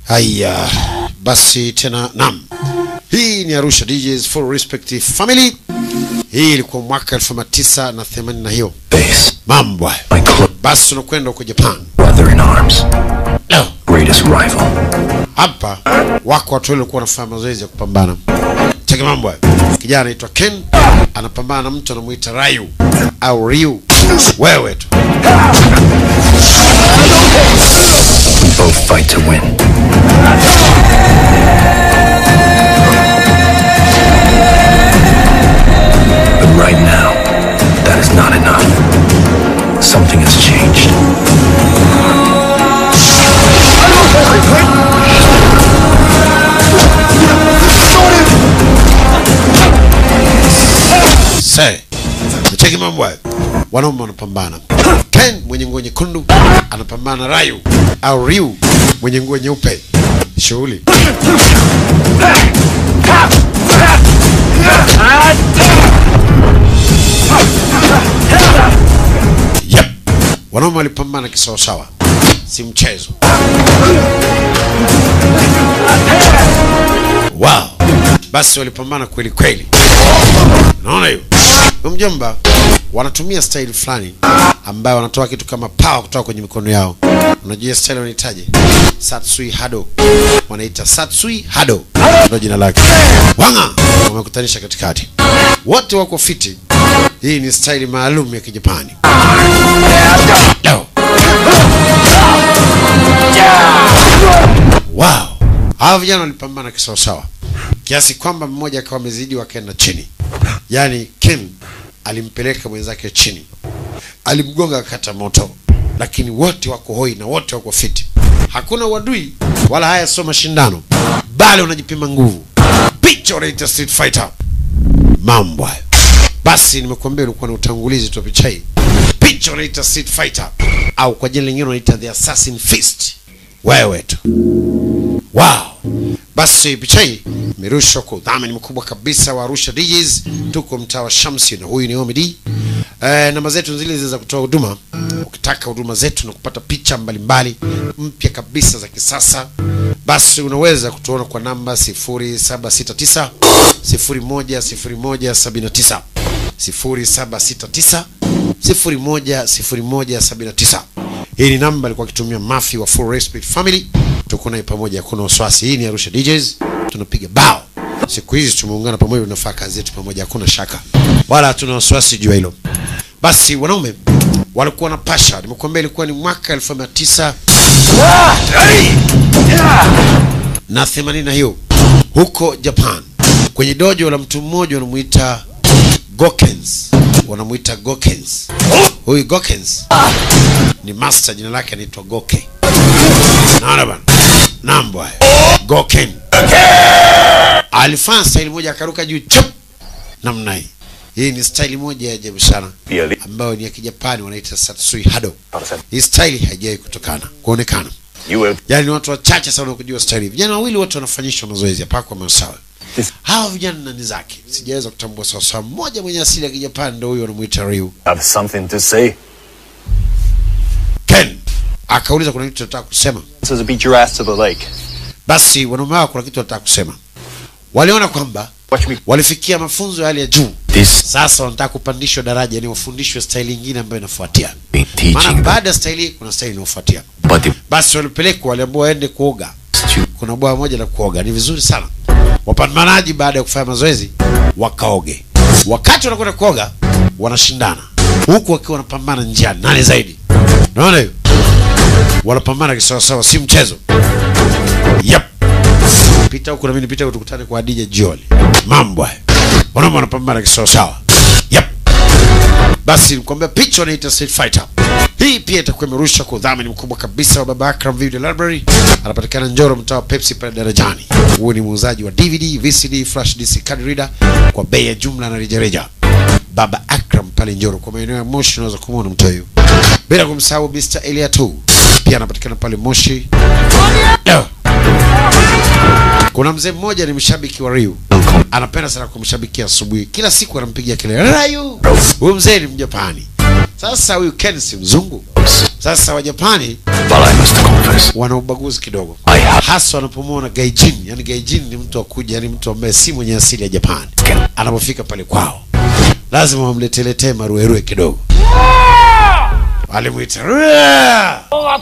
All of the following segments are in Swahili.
Haya basi tena, nam, hii ni Arusha DJs Full Respect Family. Hii ilikuwa mwaka elfu moja tisa na themanini na hiyo Face. mambo hayo. My close Basi tunakwenda huko Japan. brother in arms. Leo Greatest rival. hapa wako watu wale walikuwa wanafanya mazoezi ya kupambana. Cheki mambo hayo. Kijana anaitwa Ken anapambana na mtu anamuita Ryu au Ryu. Wewe tu We both fight to win. But right now, that is not enough. Something has changed. se cheki mambo hayo. Wanaume wanapambana. Ken mwenye nguo nyekundu anapambana na Ryu au Ryu mwenye nguo nyeupe. Shughuli Yep. Wanaume walipambana kisawasawa, si mchezo. Wow. Basi walipambana kweli kweli. Unaona hiyo? Huyo Mjomba wanatumia style fulani ambayo wanatoa kitu kama power kutoka kwenye mikono yao. Unajua style wanahitaji Satsui Hado. Wanaita Satsui Hado. Ndio jina lake. Wanga wamekutanisha katikati. Wote wako fiti. Hii ni style maalum ya Kijapani. Leo. Wow. Hawa vijana walipambana kisawasawa kiasi kwamba mmoja akawa amezidi wakaenda chini. Yaani Ken alimpeleka mwenzake chini, alimgonga akakata moto, lakini wote wako hoi na wote wako fiti. Hakuna uadui wala haya sio mashindano, bali unajipima nguvu. Picha unaita Street Fighter, mambo hayo. Basi nimekuambia ulikuwa na utangulizi tu wa picha hii. Picha unaita Street Fighter au kwa jina lingine unaita The Assassin Fist. Wewe tu Wow. Basi picha hii imerushwa kwa udhamini mkubwa kabisa wa Arusha DJs. Tuko mtaa wa Shamsi na huyu ni Omid. Eh, namba zetu zile zile za kutoa huduma. Ukitaka huduma zetu na kupata picha mbalimbali mpya kabisa za kisasa, basi unaweza kutuona kwa namba 0769 010179 0769 010179. Hii ni namba alikuwa akitumia Mafi wa Full Respect Family. Tuko naye pamoja, hakuna wasiwasi. Hii ni Arusha DJs, tunapiga bao. Siku hizi tumeungana pamoja, tunafanya kazi yetu pamoja, hakuna shaka wala hatuna wasiwasi juu ya hilo. Basi wanaume walikuwa na pasha, nimekuambia ilikuwa ni mwaka elfu mia tisa na themanini na hiyo huko Japan, kwenye dojo la mtu mmoja wanamuita Gokens, wanamuita Gokens. Huyu Gokens ni master, jina lake anaitwa Goke. Naona bana, nambo haya Goken alifanya staili moja, akaruka juu chup namna hii. Hii ni staili moja ya ajabu sana ambayo ni ya Kijapani, wanaita Satsui Hado. Hii staili haijawahi kutokana kuonekana, You will yaani ni watu wachache sana kujua staili. hii. Vijana wawili wote wanafanyishwa mazoezi hapa kwa masawa. Hawa vijana nani zake sijaweza kutambua sawasawa. Mmoja mwenye asili ya Kijapani ndio huyo wanamuita Ryu. have something to say. Ken akauliza kuna kitu nataka kusema. So to beat your ass to the lake. Basi wanaume hao kuna kitu wanataka kusema. Waliona kwamba Watch me. walifikia mafunzo ya hali ya juu, This sasa wanataka kupandishwa daraja, ni wafundishwe staili nyingine ambayo inafuatia. be Maana teaching them, baada ya staili hii kuna staili inayofuatia. but it Basi walipelekwa, waliambiwa waende kuoga. was too Kuna bwawa moja la kuoga, ni vizuri sana. Wapambanaji baada ya kufanya mazoezi wakaoge. Wakati wanakwenda kuoga, wanashindana huku wakiwa wanapambana njiani, nani zaidi. Unaona hiyo, wanapambana kisawasawa, si mchezo. Yep. Pita huku na mimi nipita huku, tukutane kwa Adija jioni. Mambo haya, wanaume wanapambana kisawasawa. Yep. Basi nikwambia picha wanaita Street Fighter. Hii pia itakuwa imerushwa kwa udhamini mkubwa kabisa wa Baba Akram Video Library. Anapatikana Njoro, mtaa wa Pepsi pale darajani. Huyu ni muuzaji wa DVD, VCD, flash disk, card reader kwa bei ya jumla na rejareja. Baba Akram pale Njoro, kwa maeneo ya Moshi unaweza kumwona mtu huyu. Bila kumsahau Mr. Elia tu pia anapatikana pale Moshi. Leo. Kuna mzee mmoja ni mshabiki wa Ryu, anapenda sana kumshabikia asubuhi, kila siku anampigia kelele Ryu. Huyu mzee ni Mjapani. Sasa huyu Ken si mzungu, Japanese, Sasa Wajapani but I must confess, wana ubaguzi kidogo, I have hasa wanapomwona gaijin. Yani gaijin ni mtu akuja, yani mtu ambaye si mwenye asili ya Japani. Anapofika pale kwao, lazima wamleteletee maruerue kidogo. Alimwita "Ruea!"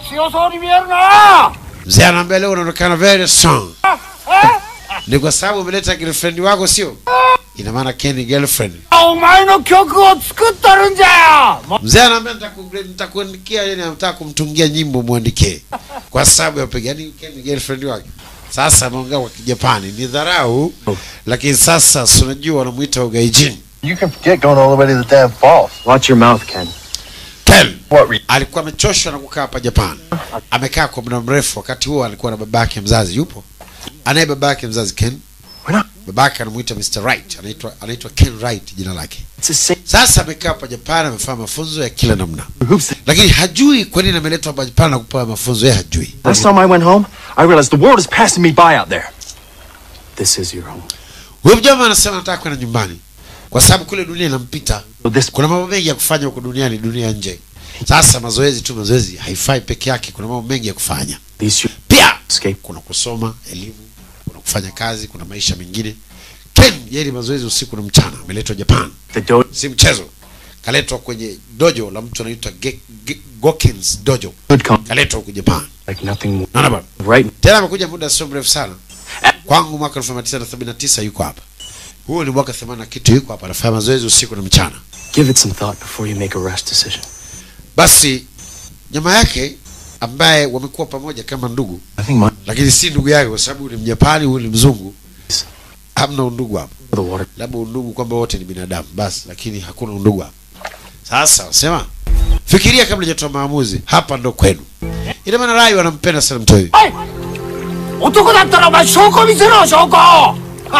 mzee, anaambia leo unaonekana very strong. Ni kwa sababu umeleta girlfriend wako, sio? Ina maana Ken ni girlfriend. お前の曲を作っとるんじゃよ Mzee anaambia "Nitaku- nitakuandikia, yani anataka kumtungia nyimbo muandikie, kwa sababu ya piga yani Ken ni girlfriend wake. Sasa ameongea kwa Kijapani, ni dharau, lakini sasa si unajua wanamuita ugaijin. You can forget going all the way to the damn falls. Watch your mouth, Ken. Ken What re- alikuwa amechoshwa na kukaa hapa Japan. Amekaa kwa muda mrefu. Wakati huo alikuwa na babake mzazi, yupo anaye babake mzazi Ken. Wana- Babake anamuita Mr. Wright, anaitwa anaitwa Ken Wright jina lake. It's the same. Sasa amekaa hapa Japan, amefanya mafunzo ya kila namna, Who's the... lakini hajui kwa nini ameletwa hapa Japan na kupewa mafunzo. Yeye hajui. Last time I went home, I realized the world is passing me by out there. This is your home. Huyo mjama anasema anataka kwenda nyumbani kwa sababu kule dunia inampita. So this Kuna mambo mengi ya kufanya huko duniani, dunia nje. Sasa mazoezi tu, mazoezi haifai peke yake, kuna mambo mengi ya kufanya these you pia. escape. Kuna kusoma elimu, kuna kufanya kazi, kuna maisha mengine. Ken yeye ni mazoezi usiku na mchana, ameletwa Japan, The dojo si mchezo. Kaletwa kwenye dojo la mtu anaitwa Ge- Ge- Gokins dojo, could come kaletwa huko Japan. like nothing more. Naona bwana, Right. tena amekuja muda sio mrefu sana. Kwangu mwaka 1979 yuko hapa. Huo ni mwaka 80 na kitu, yuko hapa anafanya mazoezi usiku na mchana. Give it some thought before you make a rash decision. Basi nyama yake ambaye wamekuwa pamoja kama ndugu, I think my lakini si ndugu yake kwa sababu ni Mjapani, huyu ni mzungu. Hamna undugu hapa, the water. labda undugu kwamba wote ni binadamu basi, lakini hakuna undugu hapa. Sasa sema, fikiria kabla hujatoa maamuzi. Hapa ndo kwenu. Ina maana Rai wanampenda sana mtu huyu. 男だったらお前証拠見せろ証拠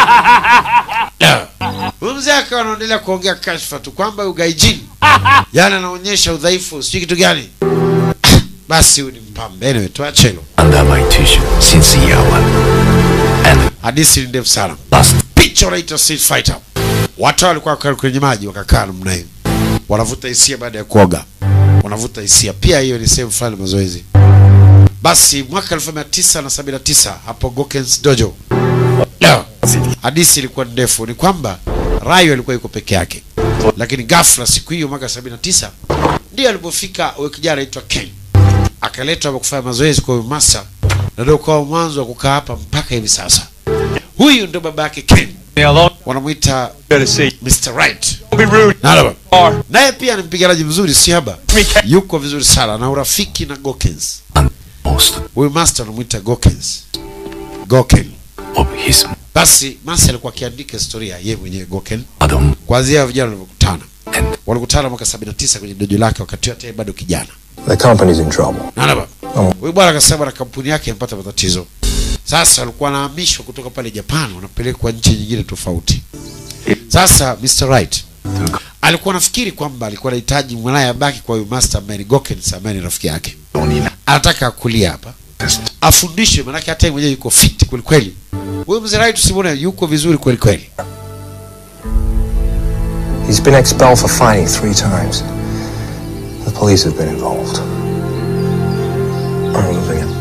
Huyu mzee akawa anaendelea kuongea kashfa tu kwamba ugaijini, yani anaonyesha udhaifu, sijui kitu gani. Basi huyu ni mpambe. Anyway, tuache hilo. under my tuition since year one. And Hadithi ni ndefu sana. last picha wanaita street fighter. Watu walikuwa wakaa kwenye maji wakakaa namna hiyo, wanavuta hisia baada ya kuoga, wanavuta hisia pia. Hiyo ni sehemu fulani ya mazoezi. Basi mwaka 1979 hapo Gokens Dojo, Leo, hadithi ilikuwa ndefu. Ni kwamba Rayo alikuwa yuko peke yake, lakini ghafla siku hiyo mwaka 79 ndio alipofika huyo kijana anaitwa Ken, akaletwa hapa kufanya mazoezi kwa huyu master, na ndio kwa mwanzo wa kukaa hapa mpaka hivi sasa. Huyu ndio baba yake Ken, wanamuita Mr. Right. Nalaba. Naye pia ni mpiganaji mzuri si haba, yuko vizuri sana na urafiki na Gokens. most Huyu master anamuita Gokens, Goken. of his Basi master alikuwa akiandika historia yeye mwenyewe Goken, madam kuanzia vijana walivyokutana. and Walikutana mwaka 79 kwenye dojo lake, wakati hata yeye bado kijana. The company's in trouble. Nalaba. Huyu bwana akasema na kampuni yake imepata matatizo. Sasa walikuwa wanahamishwa kutoka pale Japan, wanapelekwa nchi nyingine tofauti. Sasa Mr. Right alikuwa nafikiri kwamba alikuwa anahitaji mwanaye abaki kwa huyu master ambaye ni Gokens ambaye ni rafiki yake. only Anataka akulia hapa afundishwe, manake hata yeye mwenyewe yuko fit kweli kweli. Huyu mzee Right usimwone yuko vizuri kweli kweli. He's been expelled for fighting three times. The police have been involved. I'm removing him.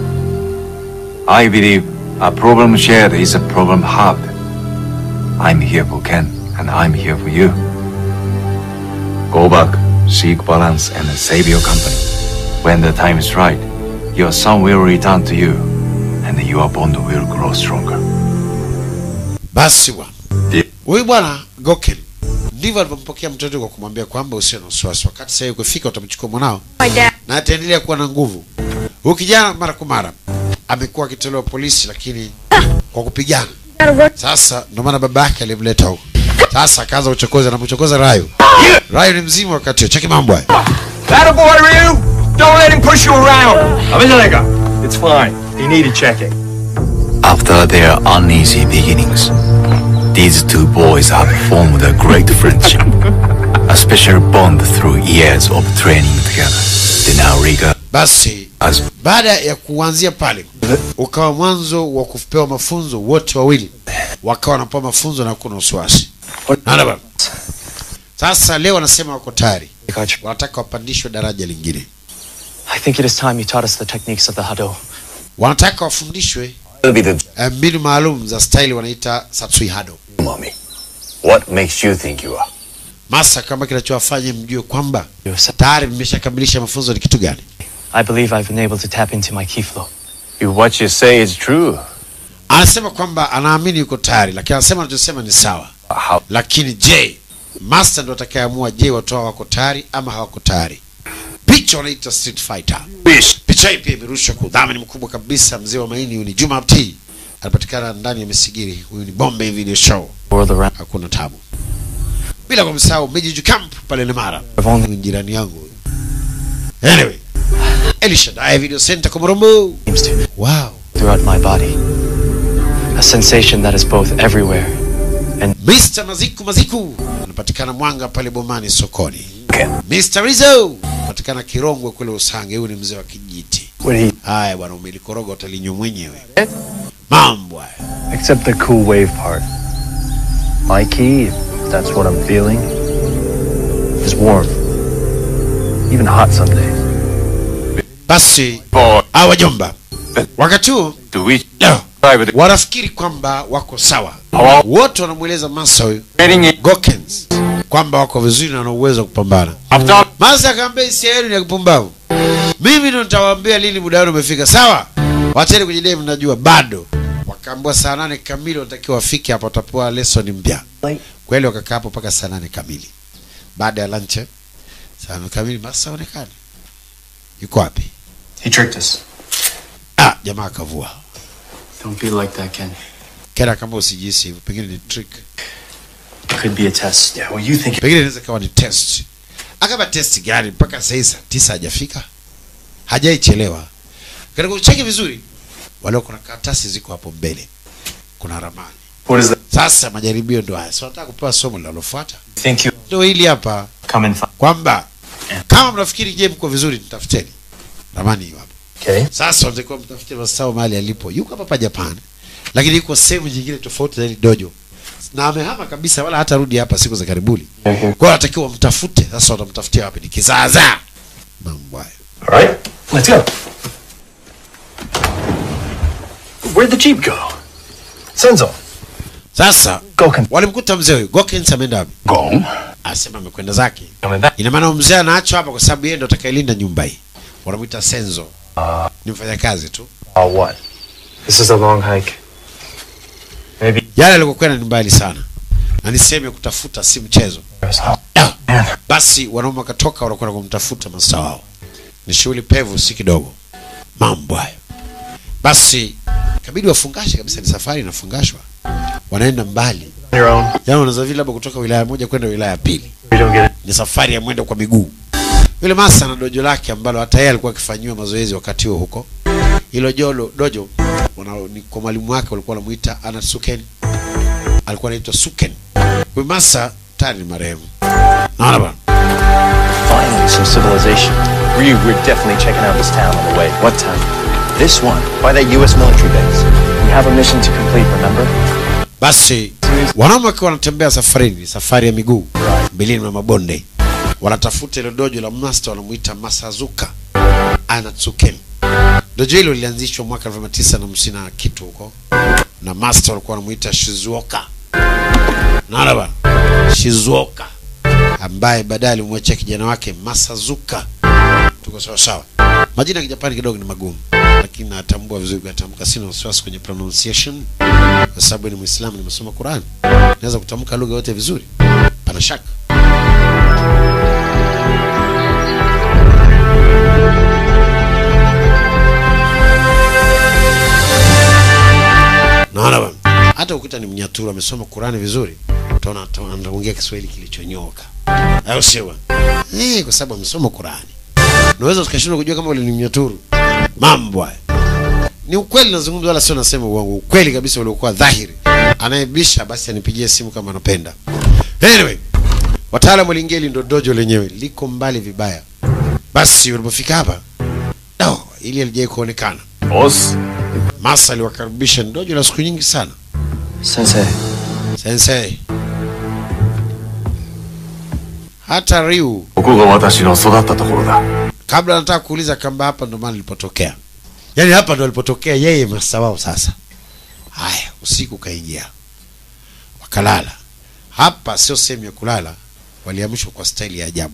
I believe a problem shared is a problem halved. I'm here for Ken, and I'm here for you. Go back, seek balance, and save your company. When the time is right, your son will return to you, and your bond will grow stronger. Basi bwana, Ndiyo. huyu bwana Goken ndivyo alivyompokea mtoto kwa kumwambia kwamba usiwe na wasiwasi, wakati sasa ukifika utamchukua mwanao na ataendelea kuwa na nguvu. Huyu kijana mara kwa mara amekuwa akitolewa polisi, lakini kwa kupigana. Sasa ndio maana baba yake alimleta huko. Sasa akaanza uchokozi, anamchokoza Rayo. Rayo ni mzima wakati huo, cheki mambo haya. That boy, Ryu! Don't let him push you around! It's fine. He needed checking. After their uneasy beginnings, these two boys have formed a great friendship, a special bond through years of training together. They now regard Basi as baada ya kuanzia pale ukawa mwanzo wa kupewa mafunzo, wote wawili wakawa wanapewa mafunzo na kuna wasiwasi. Naona bwana. Sasa leo wanasema wako tayari, wanataka wapandishwe daraja lingine. think it is time you taught us the techniques of the Hado. wanataka wafundishwe It'll be the eh, mbinu maalum za staili wanaita satsui hado mommy. What makes you think you are? masa kama kinachowafanya mjue kwamba Yes. tayari mmeshakamilisha mafunzo ni kitu gani I believe I've been able to tap into my key flow. If what you say is true, anasema kwamba anaamini yuko tayari lakini anasema anachosema ni sawa how lakini je master ndo atakayeamua je watu hao wako tayari ama hawako tayari picha wanaita street fighter picha hii pia imerushwa kwa udhamini mkubwa kabisa mzee wa maini huyu ni juma Abdi. anapatikana ndani ya misigiri huyu ni bombe video show World around. hakuna tabu bila kumsahau Mijiju Camp pale Lemara I've only Huyu ni jirani yangu huyu. anyway Elishadai Video Center Komorombo seems to wow throughout my body. A sensation that is both everywhere Mr. Maziku Maziku anapatikana Mwanga pale Bomani sokoni. Mr. Rizzo anapatikana Kirongwe kule Usange. Huyu ni mzee wa kijiti. Haya bwana, umelikoroga utalinywa mwenyewe. Mambo haya. Except the cool wave part. My key, if that's what I'm feeling, is warm. Even hot some days. Basi for hawa wajomba wakati huo to which leo private wanafikiri kwamba wako sawa, Hawa- wote wanamweleza Masa huyu training in Gokens kwamba wako vizuri na wana uwezo wa kupambana. after Masa akaambia hisia yenu ni ya kupumbavu. Mimi ndo nitawaambia lini muda wenu umefika. Sawa, wacheni kujidai, mnajua bado. Wakaambiwa saa nane kamili wanatakiwa wafike hapa, watapewa lesson mpya. Kweli wakakaa hapo mpaka saa nane kamili. Baada ya lunch, saa nane kamili Masa onekana yuko wapi? He tricked us. Ah, jamaa akavua. Don't feel like that, Ken. Kera kama usijisi hivyo, pengine ni trick, Could be a test. Yeah, well, you think pengine inaweza kawa ni test. Akaba test gani? Mpaka saa hii saa tisa hajafika, hajaichelewa. Katika kucheki vizuri, wale kuna karatasi ziko hapo mbele, kuna ramani. What is that? Sasa majaribio ndo haya, so nataka kupewa somo linalofuata, Think you ndio hili hapa, come and find. kwamba kama mnafikiri je, mko vizuri, nitafuteni ramani hiyo hapo. Okay. Sasa mtakuwa mtafute Masao mahali alipo, yuko hapa pa Japan, lakini yuko sehemu nyingine tofauti na ile dojo, na amehama kabisa, wala hata rudi hapa siku za karibuni. Kwa hiyo anatakiwa mtafute. Sasa watamtafutia wapi? Ni kizaazaa mambo hayo. All right. Let's go. Where'd the jeep go? Senzo. Sasa Goken. walimkuta mzee huyu Gokens ameenda wapi? Go. Asema amekwenda zake. Coming back. Ina maana mzee anaachwa hapa kwa sababu yeye ndo atakayelinda nyumba hii. Wanamwita Senzo. Ni mfanyakazi tu. Uh, what? This is a long hike. Maybe Yale alikokwenda ni mbali sana, na niseme kutafuta si mchezo. there's hot. Ah. Man. Basi wanaume wakatoka wanakwenda kumtafuta masta wao. Ni shughuli pevu, si kidogo. Mambo hayo. Basi kabidi wafungashe kabisa, ni safari inafungashwa, wanaenda mbali. On your own. Yaani unaweza vile labda kutoka wilaya moja kwenda wilaya ya pili, We don't get it. ni safari ya mwendo kwa miguu. Yule masa na dojo lake ambalo hata yeye alikuwa akifanyiwa mazoezi wakati huo huko. Hilo jolo dojo wana, ni kwa mwalimu wake walikuwa wanamuita Anatsuken. Alikuwa anaitwa Suken. Huyu masa tayari ni marehemu. Naona bwana. Finally, some civilization. Ryu, we're definitely checking out this town on the way. What town? This one, by that U.S. military base. We have a mission to complete, remember? Basi wanaume wakiwa wanatembea safarini, safari ya miguu milima na mabonde, wanatafuta ile dojo la master wanamuita Masazuka Anatsuken. Dojo hilo lilianzishwa mwaka 1950 na kitu huko, na master walikuwa wanamuita Shizuoka. Naona bana, Shizuoka ambaye baadaye alimwachia kijana wake Masazuka. Tuko sawa sawa. Majina ya Kijapani kidogo ni magumu, lakini natambua vizuri kuyatamka, sina wasiwasi kwenye pronunciation kwa sababu ni Muislamu, nimesoma Qur'an, naweza kutamka lugha yote vizuri, pana shaka. Naona bwana, hata ukuta ni Mnyaturu amesoma Qur'ani vizuri, utaona ata- anaongea Kiswahili kilichonyoka, au sio bwana? Eh, kwa sababu amesoma Qur'ani. Unaweza ukashindwa kujua kama ule ni Mnyaturu. Mambo haya ni ukweli nazungumza, wala sio nasema uongo. Ukweli kabisa uliokuwa dhahiri. Anayebisha basi anipigie simu kama anapenda. Anyway, wataalamu waliingia, hili ndo dojo lenyewe liko mbali vibaya. Basi walipofika hapa, no, ili alijai kuonekana. boss Masa aliwakaribisha ni dojo la siku nyingi sana. Sensei, Sensei, hata Ryu ここが私の育ったところだ kabla nataka kuuliza kamba hapa ndo maana nilipotokea yaani hapa ndo alipotokea yeye masta wao sasa haya usiku kaingia wakalala hapa sio sehemu ya kulala waliamshwa kwa staili ya ajabu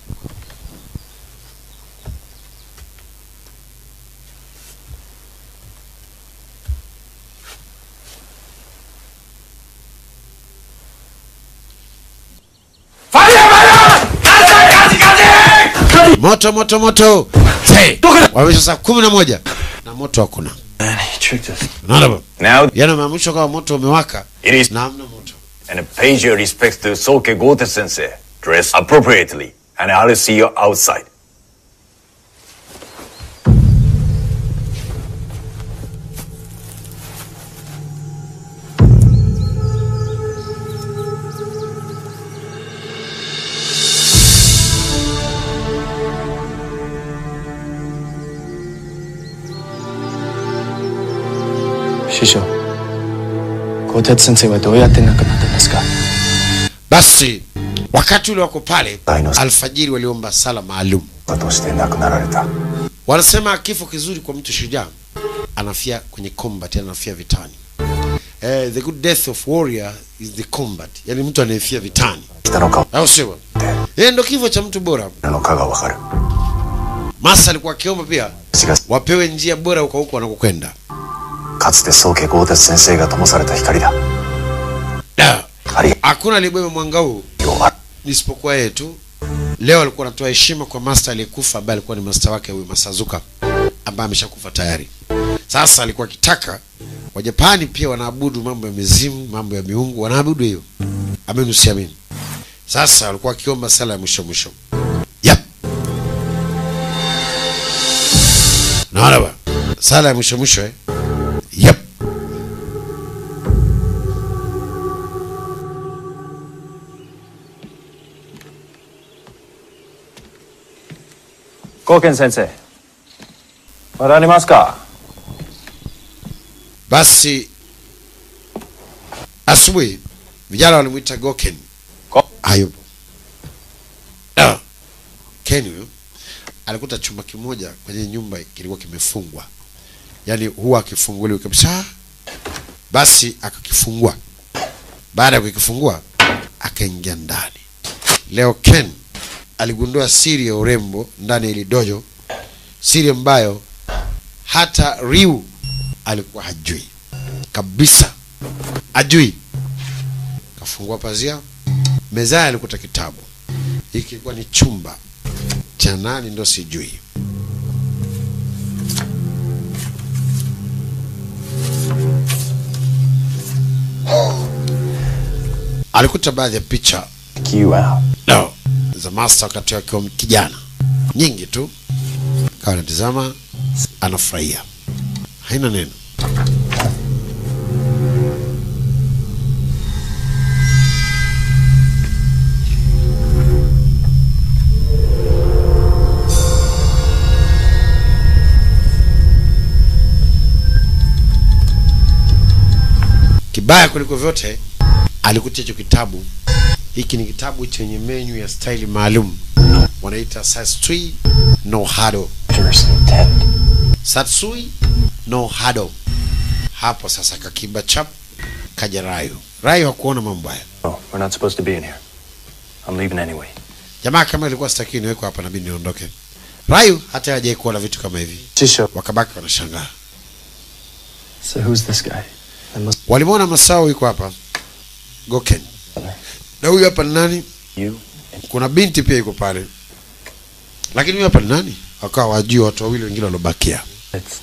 moto moto moto Hey, wamesha saa kumi na moja na moto hakuna Man, he tricked us. unaona baba Now, yana maamshwa kama moto umewaka it is na hamna moto and pay your respects to Soke Gote sensei. Dress appropriately, and I'll see you outside. Shisho. Kotetsu sensei wa どうやって亡くなったんですか basi wakati ule wako pale Dinosaur. alfajiri waliomba sala maalum として亡くなられた。 wanasema kifo kizuri kwa mtu shujaa anafia kwenye combat yani anafia vitani eh, the good death of warrior is the combat yani mtu anayefia vitani 北の顔 au sio bwana? eh, ndo kifo cha mtu bora の顔がわかる。 masa alikuwa akiomba pia しかし、 wapewe njia bora huko huko wanakokwenda かつて宗家豪鉄先生が灯された光だ。 Da. 光 hakuna aliyebeba mwanga huu をあ isipokuwa yeye tu leo alikuwa anatoa heshima kwa master aliyekufa ambaye alikuwa ni master wake huyu masazuka ambaye ameshakufa tayari sasa alikuwa akitaka wajapani pia wanaabudu mambo ya mizimu mambo ya miungu wanaabudu hiyo amini usiamini sasa walikuwa wakiomba sala ya mwisho mwisho yep. naona ba sala ya mwisho mwisho eh? yep. Goken sensei. まだありますか basi asubuhi vijana walimwita goken Go- hayupo Ah, ken huyo alikuta chumba kimoja kwenye nyumba kilikuwa kimefungwa yaani huwa akifunguliwa kabisa basi akakifungua baada ya kukifungua akaingia ndani leo ken aligundua siri ya urembo ndani ya ili dojo siri ambayo hata riu alikuwa hajui kabisa ajui kafungua pazia mezani alikuta kitabu hiki kilikuwa ni chumba cha nani ndo sijui alikuta baadhi ya picha Kick you out. no, za master wakati akiwa kijana nyingi tu kawa anatizama anafurahia haina neno kibaya kuliko vyote alikuta hicho kitabu hiki ni kitabu chenye menyu ya staili maalum wanaita satsui no hado First intent. satsui no hado hapo sasa kakimba chap kaja rayo rayo hakuona mambo haya Oh, we're not supposed to be in here. I'm leaving anyway. jamaa kama ilikuwa sitaki niwekwa hapa nabidi niondoke rayo hata hajai kuona vitu kama hivi Shisho. wakabaki wanashangaa So who's this guy? I must walimwona masao yuko hapa goken na huyu hapa ni nani You kuna binti pia yuko pale lakini huyu hapa ni nani wakawa wajua watu wawili wengine waliobakia it's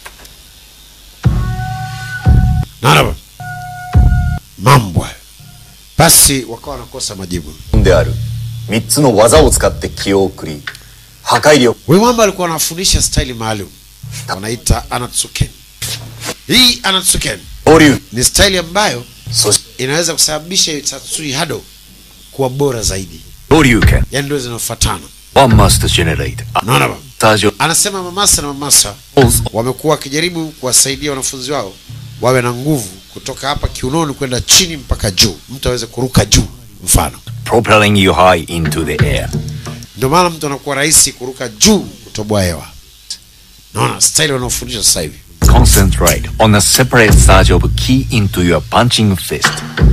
naona mambo hayo basi wakawa wanakosa majibu である。三つの技を使って気を送り、破壊力 huyu mwamba alikuwa anafundisha staili maalum wanaita anatsuken hii anatsuken 保留。 ni staili ambayo そして、 inaweza kusababisha tatsui hado kuwa bora zaidi Boryuken. yani ndio zinafuatana One must generate a naona ba stage anasema mamasa na mamasa of wamekuwa wakijaribu kuwasaidia wanafunzi wao wawe na nguvu kutoka hapa kiunoni kwenda chini mpaka juu mtu aweze kuruka juu mfano propelling you high into the air. ndio maana mtu anakuwa rahisi kuruka juu kutoboa hewa naona style wanaofundisha sasa hivi Concentrate on a separate surge of ki into your punching fist.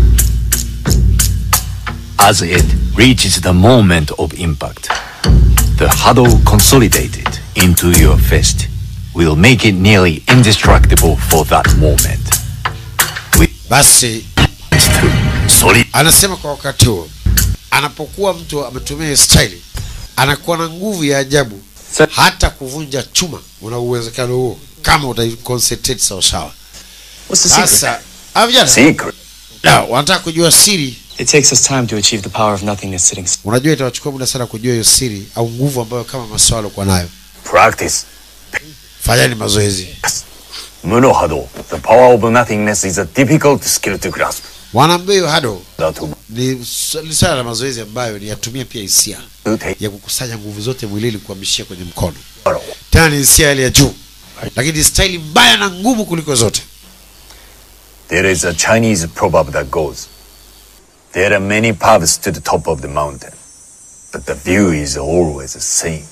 As it reaches the moment of impact, the huddle consolidated into your fist will make it nearly indestructible for that moment. basi Solid. anasema kwa wakati huo anapokuwa mtu ametumia hiyo style anakuwa na nguvu ya ajabu hata kuvunja chuma una uwezekano huo kama utaiconcentrate sawasawa What's the secret? sasa ah, vijana Secret. na wanataka kujua siri It takes us time to achieve the power of nothingness sitting still. unajua itawachukua muda sana kujua hiyo siri au nguvu ambayo kama maswala alikuwa nayo Practice. fanyani mazoezi Muno Hado. The power of nothingness is a difficult skill to grasp. wanaambia hiyo hado That to ni s- ni swala la mazoezi ambayo ni yatumia pia hisia take ya kukusanya nguvu zote mwilini kuhamishia kwenye mkono tena ni hisia ile ya juu lakini staili mbaya na ngumu kuliko zote There is a Chinese proverb that goes, There are many paths to the top of the mountain, but the view is always the same.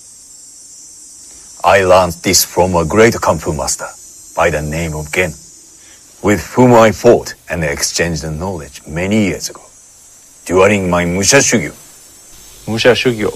I learned this from a great Kung Fu master by the name of Gen, with whom I fought and exchanged knowledge many years ago, during my Musha Shugyu Musha Shugyo.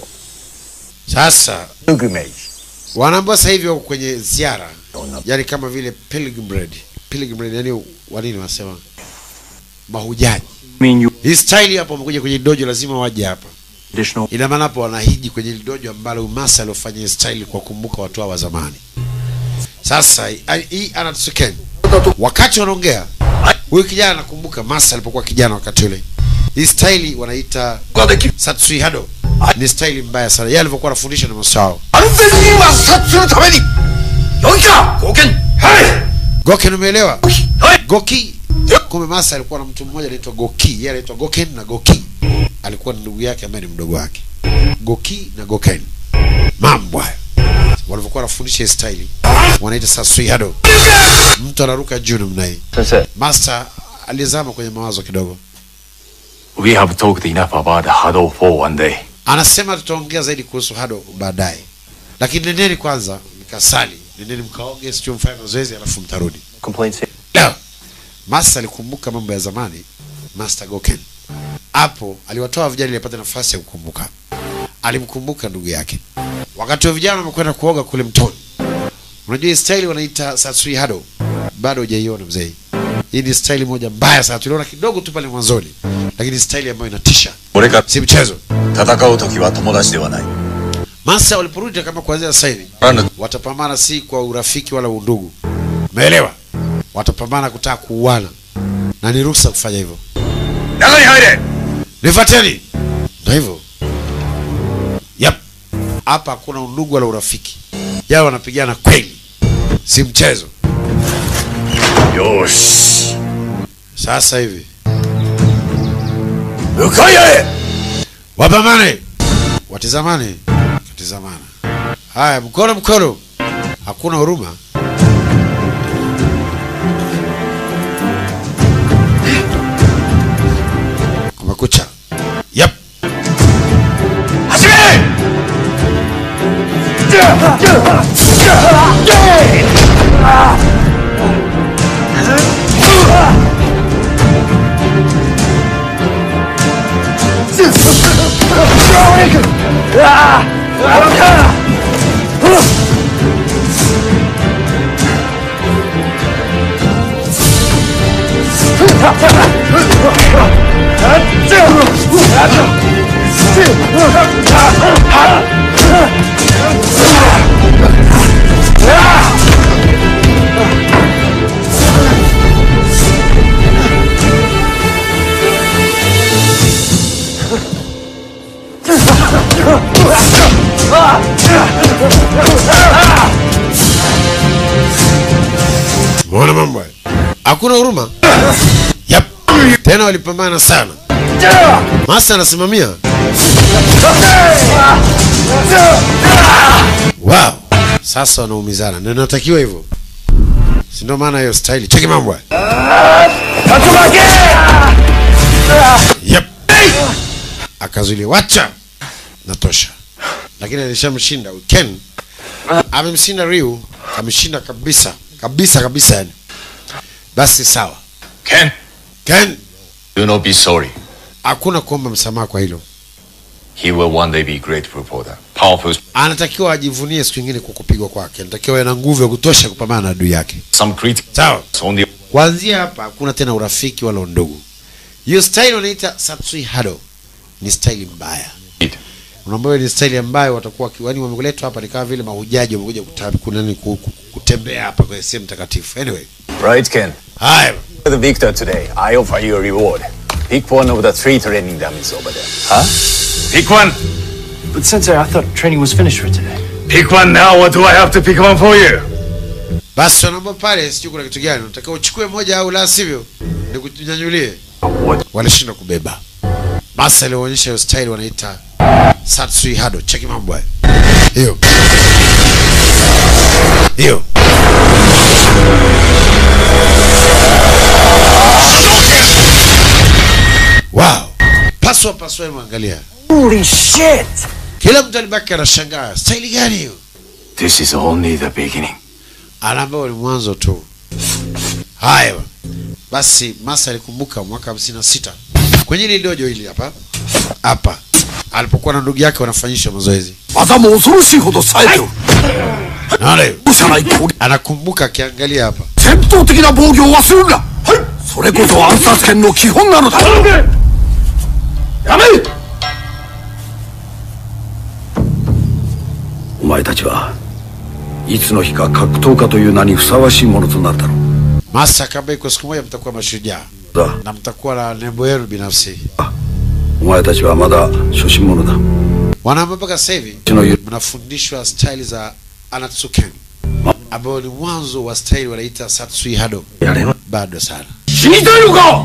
sasa pilgrimage. wanaambia sasa hivi wako kwenye ziara yani kama vile pilgrimage pilgrimage yani wanini wanasema mahujaji mean you hii staili hapo wamekuja kwenye dojo lazima waje hapa additional ina maana hapo wanahiji kwenye hili dojo ambalo umasa aliofanya hii staili kwa kumbuka watu hao wa zamani sasa hii- hii anatsuken wakati wanaongea huyu kijana anakumbuka masa alipokuwa kijana wakati ule hii staili wanaita satsui hado ni staili mbaya sana yeye alivyokuwa anafundisha na masao 安全には殺するためによいか貢献はい goken umeelewa goki kumbe masa alikuwa na mtu mmoja anaitwa goki yeye anaitwa goken na goki alikuwa ni ndugu yake ambaye ni mdogo wake goki na goken mambo hayo walivyokuwa wanafundisha hii staili wanaita sasui hado mtu anaruka juu namna hii Sensei. master alizama kwenye mawazo kidogo We have talked enough about huddle for one day. anasema tutaongea zaidi kuhusu hado baadaye lakini nendeni kwanza mkasali nendeni mkaoge sio mfanye mazoezi alafu mtarudi Complaints here. Leo Master alikumbuka mambo ya zamani, Master Goken. Hapo aliwatoa vijana ili apate nafasi ya kukumbuka. Alimkumbuka ndugu yake. Wakati wa vijana wamekwenda kuoga kule mtoni. Unajua hii style wanaita Satsui Hado. Bado hujaiona mzee. Hii ni style moja mbaya sana. Tuliona kidogo tu pale mwanzoni. Lakini style ambayo inatisha. 俺が Si mchezo. 戦う時は友達ではない。 Master waliporudi kama kuanzia sasa hivi あの watapambana si kwa urafiki wala undugu. Umeelewa? Watapambana kutaka kuuana. Na ni ruhusa kufanya hivyo. 中に入れ nifateni ndo hivyo yep hapa hakuna undugu wala urafiki yao wanapigana kweli si mchezo よし sasa hivi 向かい合え wapambane watizamane watizamana haya mkono mkono hakuna huruma kumekucha yep 始め Umeona mambo haya? Hakuna huruma. Yep. Tena walipambana sana. Masa anasimamia. Wow. Sasa wanaumizana. Na inatakiwa hivyo. Si ndio maana hiyo style. Cheki mambo haya. Yep. Akazuilia wacha. Natosha. lakini alishamshinda ken amemshinda ryu ameshinda kabisa kabisa kabisa yani basi sawa Ken, ken do not be sorry. hakuna kuomba msamaha kwa hilo He will one day be a great reporter. Powerful. anatakiwa ajivunie siku ingine kwa kupigwa kwake anatakiwa awe na nguvu ya kutosha kupambana na adui yake Some critics sawa on the kuanzia hapa hakuna tena urafiki wala undugu hiyo style wanaita satsui hado ni style mbaya unaambiwa ni style ambayo watakuwa yani wameletwa hapa ni kama vile mahujaji wamekuja kuta- kunani ku- ku- kutembea hapa kwenye sehemu takatifu anyway Right, Ken. haya The victor today. I offer you a reward. Pick one of the three training dummies over there. Huh? Pick one. But Sensei, I thought training was finished for today. Pick one now, or do I have to pick one for you? basi wanaomba pale sijui kuna kitu gani unataka uchukue moja au la sivyo nikunyanyulie walishindwa kubeba basi alionyesha hiyo style wanaita satsui hado cheki mambo hayo hiyo hiyo wow paswa paswa hebu angalia Holy shit! kila mtu alibaki anashangaa staili gani hiyo This is only the beginning. anaambiwa ni mwanzo tu haya bwana. basi masa alikumbuka mwaka hamsini na sita kwenye ile dojo hili hapa hapa alipokuwa na ndugu yake wanafanyisha mazoezi 技も恐ろしいほど冴えておる naona hiyo 容赦ない攻撃 anakumbuka akiangalia hapa 戦闘的な防御を忘れるなはいそれこそ暗殺権の基本なのだやめお前たちはいつの日か格闘家という名にふさわしいものとなるだろう masa akaambia iko siku moja mtakuwa mashujaa だ na mtakuwa na nembo yenu binafsi お前たちはまだ初心者だ wanaambia mpaka sasa hivi うちの言う mnafundishwa staili za anatsuken ambayo ni mwanzo wa staili wanaita satsui hado やれな bado sana 死にたいのか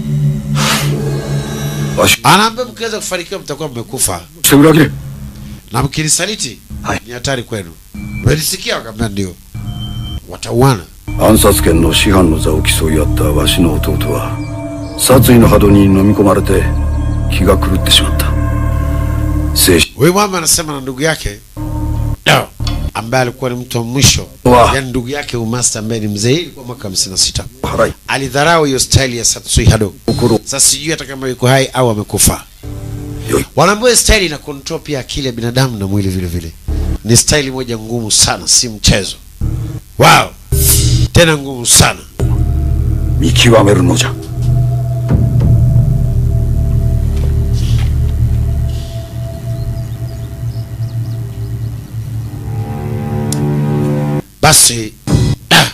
わし anaambia mkiweza kufanikiwa mtakuwa mmekufa して裏切れ na mkinisaliti Hai. ni hatari kwenu melisikia wakaambia ndio watauana 暗殺権の師範の座を競い合ったわしの弟は殺意の波動に飲み込まれて気が狂ってしまった精神 huyu mama anasema na ndugu yake no, ambaye alikuwa ni mtu wa mwisho Wa. yani ndugu yake umasta ambaye ni mzee ilikuwa mwaka hamsini na sita を払い alidharau hiyo staili ya satsui hado 心 sasa sijui hata kama yuko hai au amekufa Yoi. wanaambia hii staili ina control pia akili ya binadamu na mwili vile vile ni staili moja ngumu sana si mchezo wow tena ngumu sana 見極めるのじゃ basi ah.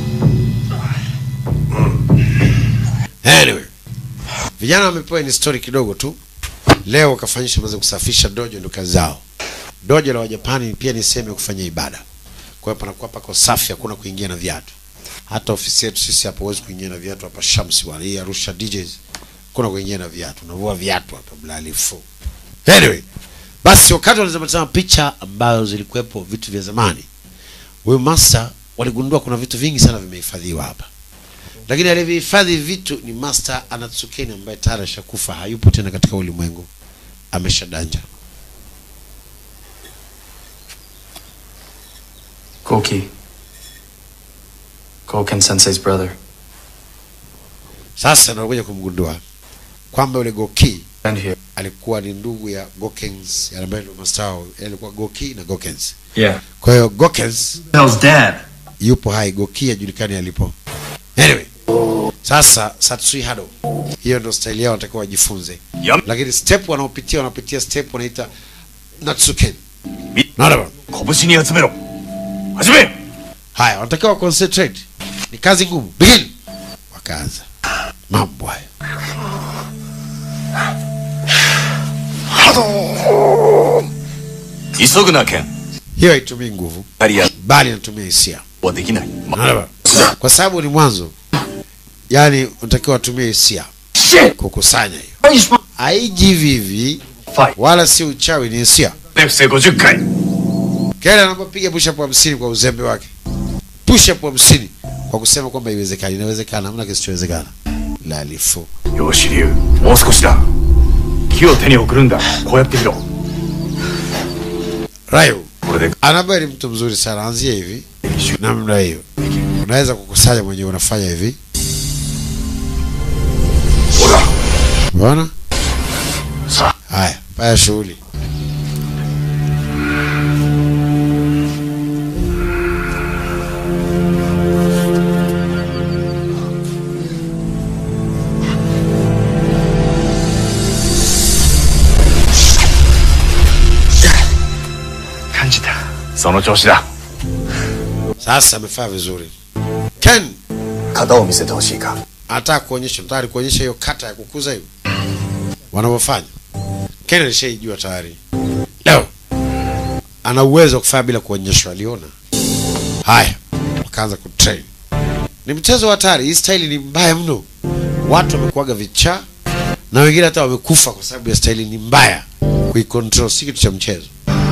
anyway vijana wamepewa ni story kidogo tu leo wakafanyisha maza kusafisha dojo ndo kazi zao dojo la wajapani pia ni sehemu ya kufanya ibada kwa hiyo panakuwa pako safi hakuna kuingia na viatu hata ofisi yetu sisi hapa huwezi kuingia na viatu hapa shamsi wala hii arusha djs kuna kuingia na viatu unavua viatu hapa blalifu anyway basi wakati walizama picha ambazo zilikuwepo vitu vya zamani huyu master waligundua kuna vitu vingi sana vimehifadhiwa hapa lakini alivyohifadhi vitu ni master anatsukeni ambaye tayari ashakufa hayupo tena katika ulimwengu ameshadanja Goki. Goken Sensei's brother. sasa nakuja kumgundua kwamba yule goki And here. alikuwa ni ndugu ya gokens ambaye ndio master wao alikuwa goki na gokens Yeah. kwa hiyo gokens Hell's dad. yupo hai goki hajulikani alipo anyway sasa satsui hado hiyo ndo style yao wanatakiwa wajifunze Yum. lakini step wanaopitia wanapitia step wanaita natsuken naona bwana 拳に集めろ始め haya wanatakiwa concentrate ni kazi ngumu begin wakaanza mambo hayo 急ぐなケン hiyo haitumii nguvu キャリア bali inatumia hisia はできない、ま Naona bwana? kwa sababu ni mwanzo yani unatakiwa watumie hisia kukusanya hiyo haiji hivi hivi wala si uchawi ni hisia レフセ50回 kele anapopiga push up hamsini kwa uzembe wake push up hamsini kwa kusema kwamba iwezekani inawezekana hamna kisichowezekana lalifu よし竜もう少しだ木を手に送るんだこうやってみろ Rayo Anaba ni mtu mzuri sana, anzia hivi namna hiyo, unaweza kukusanya mwenyewe, unafanya hivi Unaona? Haya, fanya shughuli. Kanjita. その調子だ。 Sasa amefanya vizuri. Ken 型を見せてほしいか anataka kuonyesha, tayari kuonyesha hiyo kata ya kukuza hiyo wanavyofanya. Ken alishaijua tayari. Leo ana uwezo wa kufanya bila kuonyeshwa, aliona. Haya, wakaanza kutrain. Ni mchezo wa hatari. Hii staili ni mbaya mno. Watu wamekuwaga vichaa na wengine hata wamekufa kwa sababu ya staili ni mbaya. Kuicontrol si kitu cha mchezo.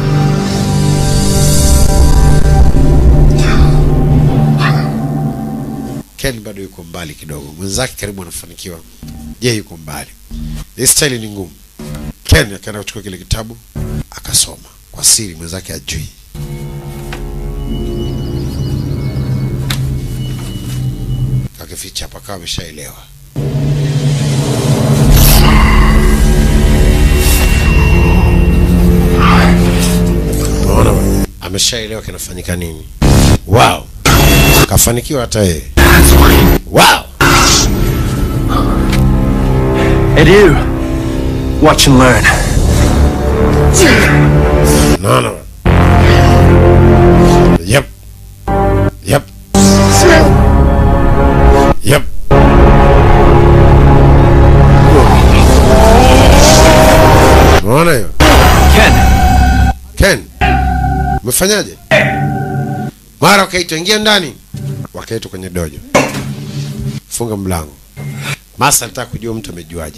Ken bado yuko mbali kidogo, mwenzake karibu anafanikiwa, je, yuko mbali. Hii staili ni ngumu. Ken akaenda kuchukua kile kitabu akasoma kwa siri, mwenzake ajui. Kakificha hapa, akawa ameshaelewa. Unaona bwana? ameshaelewa kinafanyika nini. Wow, kafanikiwa hata yeye. Wow. And you, watch and learn. No, no. Yep. Yep. Yep. Unaona hiyo? Ken, Ken. Umefanyaje? Mara wakaitwa ingia ndani. Wakaitwa kwenye dojo. Funga mlango. Masa alitaka kujua mtu amejuaje.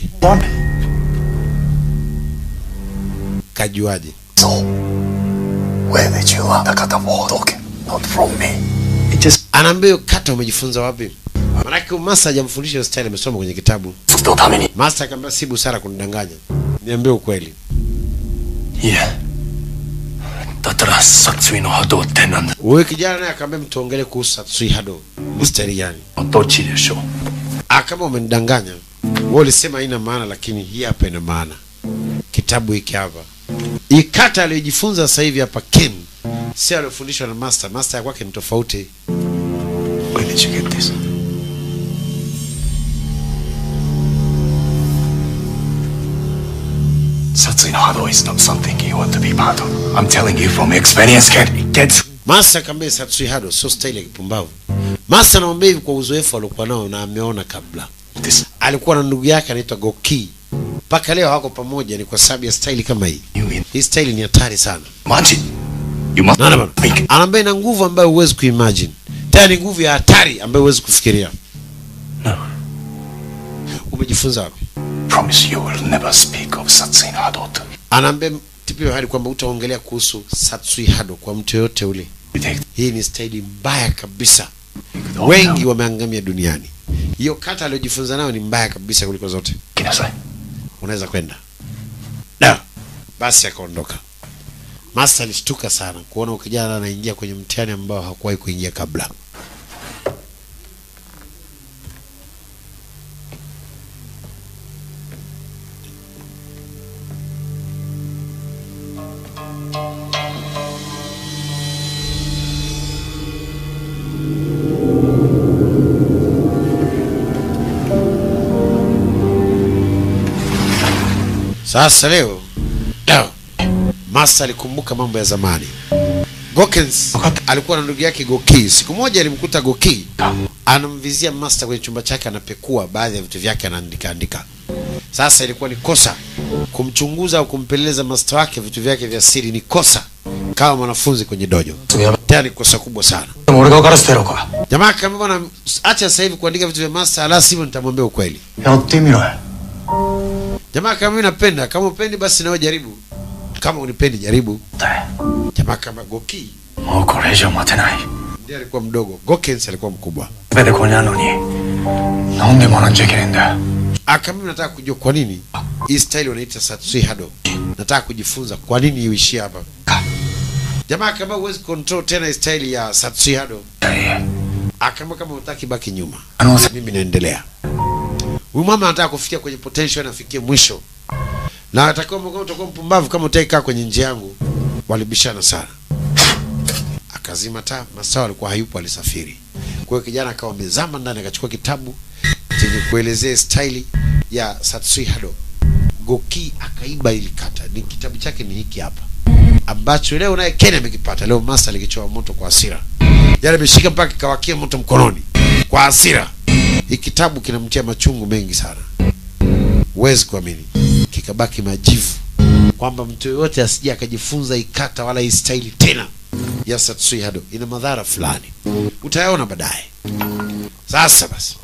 Kajuaje? So, where did you learn the kata Modoken? Not from me. it just Anaambia hiyo kata umejifunza wapi? Maanake Masa hajamfundisha hiyo style, amesoma kwenye kitabu. 月のために。 Master akamwambia si busara kunidanganya. Niambie ukweli. いえだったら殺意の波動ってなんだ Huyu kijana naye akamwambia mtuongelee kuhusu Satsui Hado. Mstari gani? どっちでしょう Ah, kama umenidanganya. Wewe ulisema haina maana lakini hii hapa ina maana. Kitabu hiki hapa. Hii kata aliyojifunza sasa hivi hapa Ken si aliyofundishwa na Master. Master ya kwake ni tofauti. Where did you get this? Satsui no Hado is not something you want to be part of. I'm telling you from experience, Ken. It gets Master akamwambia Satsui Hado sio style ya kipumbavu. Master anamwambia hivi kwa uzoefu aliokuwa nao na ameona kabla. this. Alikuwa na ndugu yake anaitwa Goki. Mpaka leo hawako pamoja ni kwa sababu ya style kama hii. You in Hii style ni hatari sana. Manji. You must Naona bana. think. Anaambia ina nguvu ambayo huwezi kuimagine. Tena ni nguvu ya hatari ambayo huwezi kufikiria. No. Umejifunza wapi? Promise you will never speak of Satsui no Hado to me. Anaambia tipio hadi kwamba utaongelea kuhusu Satsui Hado kwa mtu yoyote ule. You take Hii ni staili mbaya kabisa. Wengi wameangamia duniani. Hiyo kata aliyojifunza nayo ni mbaya kabisa kuliko zote. kinasai. Unaweza kwenda. Da. Basi akaondoka. Master alishtuka sana kuona ukijana anaingia kwenye mtihani ambao hakuwahi kuingia kabla. Sasa leo leo Master alikumbuka mambo ya zamani. Gokens alikuwa na ndugu yake Goki. Siku moja alimkuta Goki anamvizia Master kwenye chumba chake, anapekua baadhi ya vitu vyake, anaandika andika. Sasa ilikuwa ni kosa kumchunguza au kumpeleleza Master wake, vitu vyake vya siri ni kosa kama mwanafunzi kwenye dojo, tena ni kosa kubwa sana. でも俺が分からせてやろうか Jamaa akamwambia bwana, acha sasa hivi kuandika vitu vya Master, ala sivyo nitamwambia ukweli. やってみろよ Jamaa kama mimi napenda, kama upendi basi nawe jaribu. Kama unipendi jaribu. だ Jamaa kama Goki もうこれ以上待てない ndiye alikuwa mdogo, Gokens alikuwa mkubwa. 全てここにあるのになんで学んじゃいけないんだよ Aka mimi nataka kujua kwa nini hii style wanaita Satsui Hado. Nataka kujifunza kwa nini iishie hapa. jamaa kama huwezi control tena style ya Satsuyado akaambia kama utaki baki nyuma mimi naendelea huyu mama anataka kufikia kwenye potential nafikie mwisho na atakuwa kama utakuwa mpumbavu kama utaki kaa kwenye njia yangu walibishana sana akazima taa masaa alikuwa hayupo alisafiri kwa hiyo kijana akawa amezama ndani akachukua kitabu chenye kuelezea staili ya Satsui Hado Goki akaiba ili kata ni kitabu chake ni hiki hapa ambacho leo naye Ken amekipata leo Master alikichoa moto kwa hasira yale ameshika mpaka kikawakia moto mkononi kwa hasira hii kitabu kinamtia machungu mengi sana huwezi kuamini kikabaki majivu kwamba mtu yoyote asije akajifunza ikata wala hii staili tena ya Satsui Hado ina madhara fulani utayaona baadaye sasa basi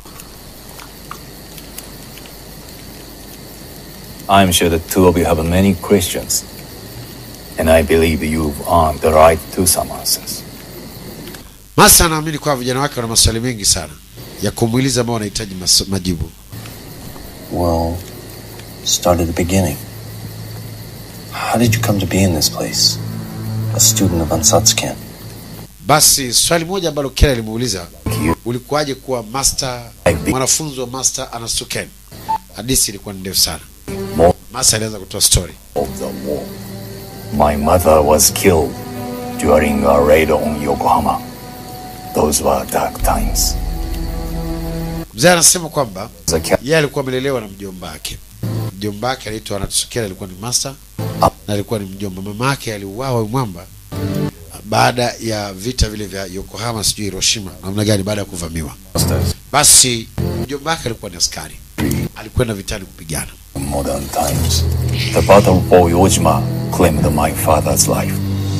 I'm sure the two of you have many questions, and I believe you've earned the right to some answers. Masa anaamini kwa vijana wake wana maswali mengi sana ya kumuuliza ambao wanahitaji mas- majibu. Well, start at the beginning. How did you come to be in this place? A student of Ansatsuken. Basi swali moja ambalo Kera alimuuliza, ulikuwaje kuwa master, mwanafunzi wa master Anasuken? Hadithi ilikuwa ni ndefu sana. More Masa alianza kutoa story. of the war. My mother was killed during a raid on Yokohama. Those were dark times. Mzee anasema kwamba As a cat, yeye alikuwa amelelewa na mjomba wake. Mjomba wake anaitwa Anatsukera, alikuwa ni master na alikuwa ni mjomba. Mama yake aliuawa huyu mwamba baada ya vita vile vya Yokohama, sijui Hiroshima, namna gani, baada ya kuvamiwa. Basi mjomba wake alikuwa ni askari, alikwenda vitani kupigana. modern times. The battle for Yojima claimed my father's life.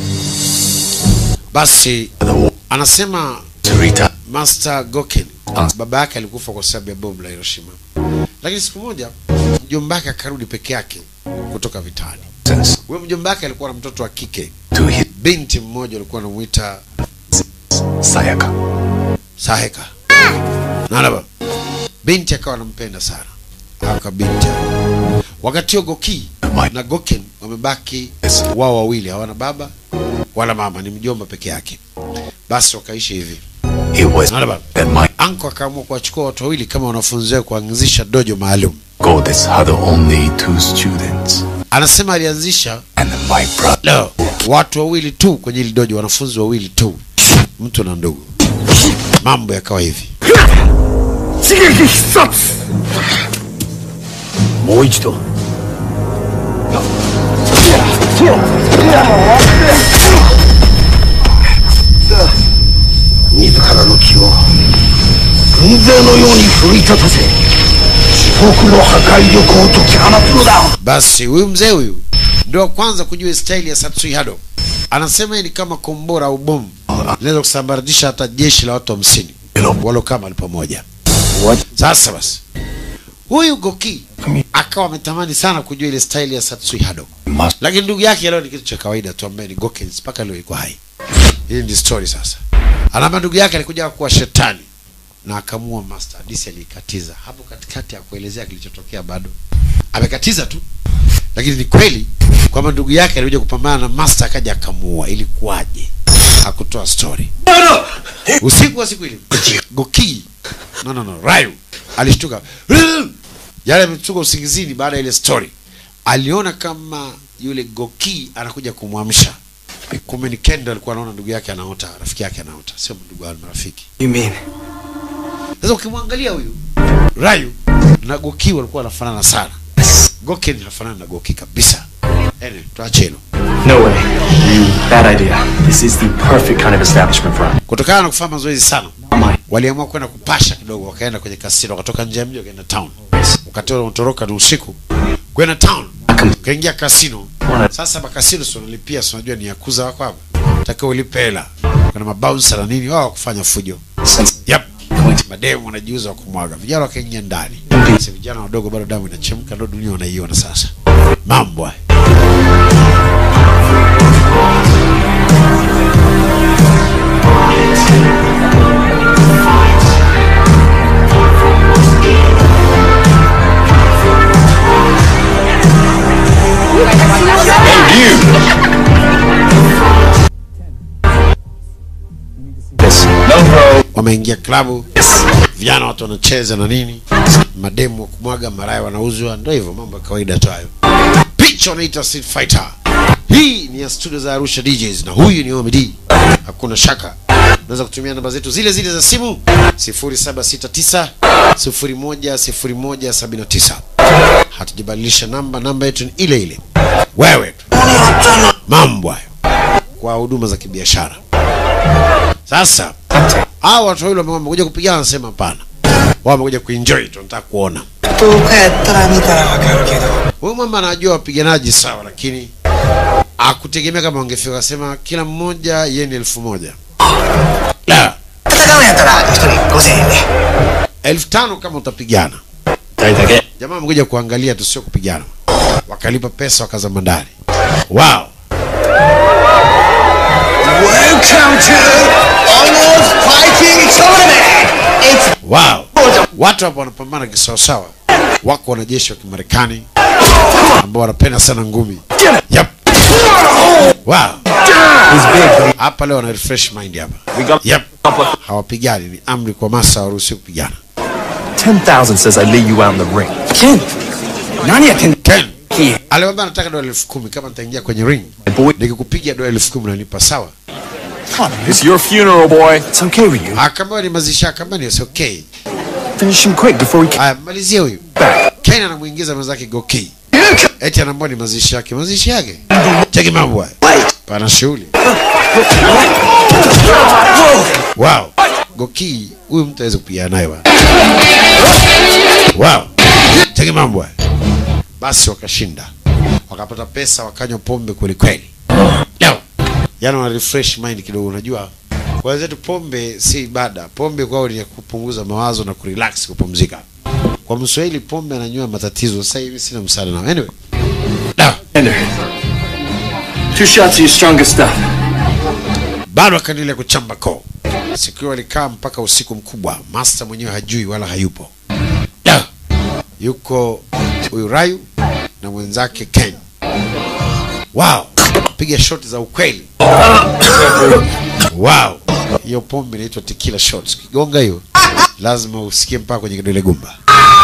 Basi anasema Master Goken baba yake alikufa kwa sababu ya bomu la Hiroshima, lakini siku moja mjomba wake akarudi peke yake kutoka vitani. Huyo mjomba wake alikuwa na mtoto wa kike, binti mmoja alikuwa anamuita Sayaka. Saheka. Naona binti akawa anampenda sana aka binti. Wakati huo Goki na Goken wamebaki wao wawili, hawana baba wala mama, ni mjomba peke yake. Basi wakaishi hivi. It was Naona baba. that my Anko akaamua kuwachukua watu wawili kama wanafunzi wake kuanzisha dojo maalum. goddess had only two students, Anasema alianzisha and my brother. no, watu wawili tu kwenye hili dojo, wanafunzi wawili tu, mtu na ndugu. Mambo yakawa hivi. 刺激必殺もう一度自らの気を軍勢のように奮い立たせ地獄の破壊力を解き放つのだ Basi huyu mzee huyu ndio wa kwanza kujua staili ya Satsui Hado. Anasema hii ni kama kombora au bomu linaweza kusambaratisha hata jeshi la watu hamsini walokaa mahali pamoja. Sasa basi, huyu Goki akawa ametamani sana kujua ile staili ya Satsui Hado, lakini ndugu yake leo ni kitu cha kawaida tu, ambaye ni Gokens, mpaka leo iko hai. Hii ndi story sasa. Anaambia ndugu yake alikuja kuwa shetani na akamua master. Hadithi aliikatiza hapo katikati ya kuelezea kilichotokea, bado amekatiza tu, lakini ni kweli kwamba ndugu yake alikuja kupambana na master akaja akamuua. Ilikuwaje? Hakutoa story. Usiku wa siku ile Goki, no no no, Ryu alishtuka, yale ametoka usingizini baada ya ile story, aliona kama yule Goki anakuja kumwamsha. Kumbe ni Kendo alikuwa anaona ndugu yake anaota, rafiki yake anaota, sio ndugu wao, ni marafiki. You mean? Sasa ukimwangalia huyu Ryu na Goki walikuwa wanafanana sana. Goken hafanani na Goki kabisa. Anyway, tuache hilo. No way. Bad idea. This is the perfect kind of establishment for us. Kutokana na kufanya mazoezi sana, waliamua kwenda kupasha kidogo, wakaenda kwenye kasino, wakatoka nje ya mji wakaenda town. Wakati ule wanatoroka ni usiku, kwenda town, kaingia kasino. Sasa makasino si unalipia, si unajua ni yakuza wako hapa, takiwa ulipe hela. Kuna mabouncer na nini, wao wakufanya fujo. Yep. Mademu wanajiuza wa kumwaga, vijana wakaingia ndani. Sasa vijana wadogo bado damu inachemka, ndio dunia wanaiona sasa. Mambo haya. wameingia klabu vijana watu wanacheza na nini mademu wa kumwaga maraya wanauzwa ndo hivyo mambo ya kawaida tu hayo picha wanaita street fighter hii ni ya studio za arusha djs na huyu ni omd hakuna shaka unaweza kutumia namba zetu zile zile za simu 0769 010179 hatujabadilisha namba namba yetu ni ile ile wewe tu mambo hayo kwa huduma za kibiashara sasa hawa watu wawili wame- wamekuja kupigana wanasema hapana wao wamekuja kuenjoy tu nataka kuona huyu mama anajua wapiganaji sawa lakini akutegemea kama wangefika akasema kila mmoja yeye ni elfu moja la elfu tano kama utapigana jamaa amekuja kuangalia tu sio kupigana wakalipa pesa wakazama ndani wow Welcome to Arnold Fighting Tournament! It's wow watu hapo wanapambana kisawasawa wako wanajeshi wa kimarekani ambao wanapenda sana ngumi yep. wow hapa leo wana refresh mind hapa yep. hawapigani ni amri kwa masa waruhusi kupigana 10,000 says I lay you out in the ring. Ken aliwambia nataka dola elfu kumi kama nitaingia kwenye ring nikikupiga dola elfu kumi unanipa sawa It's your funeral, boy. It's okay with you. akaambia ni mazishi akaambia ni okay Finish him quick before he haya malizie huyu ken anamuingiza mwenzake goki eti anaambia ni mazishi yake mazishi yake cheki mambo haya pana shughuli wow goki huyu mtu aweze kupigana naye bwana wow cheki mambo haya basi wakashinda wakapata pesa wakanywa pombe kweli kweli leo yani wana refresh mind kidogo unajua kwa wenzetu pombe si ibada pombe kwao ni ya kupunguza mawazo na kurelax kupumzika kwa mswahili pombe ananywa matatizo sasa hivi sina msaada nao anyway Two shots of your strongest stuff. bado akaendelea kuchamba koo siku hiyo walikaa mpaka usiku mkubwa master mwenyewe hajui wala hayupo Da! yuko huyu rayu na mwenzake ken wow piga shoti za ukweli wow hiyo pombe inaitwa tequila shots kigonga hiyo lazima usikie mpaka kwenye kidole gumba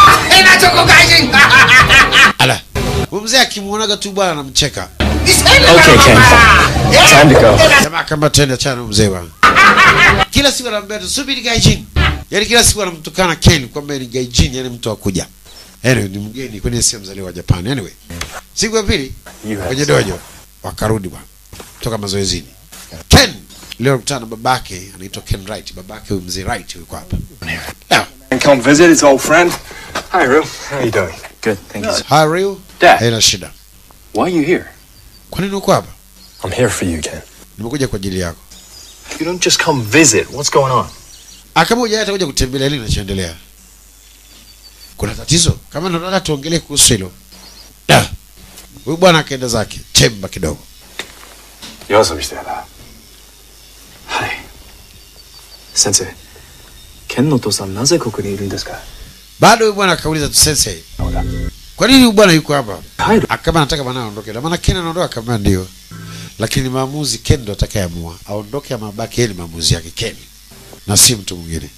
ala huyu mzee akimwonaga tu bwana anamcheka Okay, Ken. Time to go. jamaa kama tende achana na huyu mzee bwana kila siku anamwambia tu subiri gaijin yaani kila siku anamtukana ken kwamba ni gaijin yani mtu akuja anyway ni mgeni kwani sio mzaliwa wa japan anyway siku ya pili kwenye dojo wakarudi bwana kutoka mazoezini ken leo alikutana na babake anaitwa ken right babake huyu mzee right yuko hapa And come visit his old friend. Hi, Rue. How you doing? Good, thank you. Hi, Ryu. Dad. haina shida Why are you here? kwa nini uko hapa I'm here for you, Ken. nimekuja kwa ajili yako You don't just come visit. What's going on? Ah, kama hujaja atakuja kutembelea nini kinachoendelea kuna tatizo kama ndo nataka tuongelee kuhusu hilo Da. huyu bwana akaenda zake chemba kidogo 夜遊びしてたな。 はい。先生、ケンのお父さんなぜここにいるんですか bado huyu bwana akauliza tu sensei kwa nini huyu bwana yuko hapa akama anataka bwana aondoke na maana ken anaondoka kama ndio lakini maamuzi ken ndo atakayeamua aondoke ama abaki yeye ni maamuzi yake ken na si mtu mwingine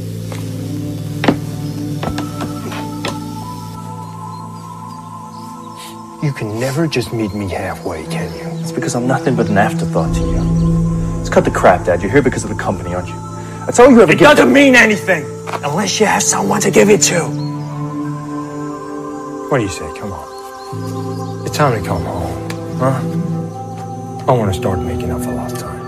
You can never just meet me halfway, can you? It's because I'm nothing but an afterthought to you. Let's cut the crap, Dad. You're here because of the company, aren't you? That's all you ever It get. doesn't mean anything. Unless you have someone to give it to. What do you say? Come on. It's time to come home. Huh? I want to start making up for lost time.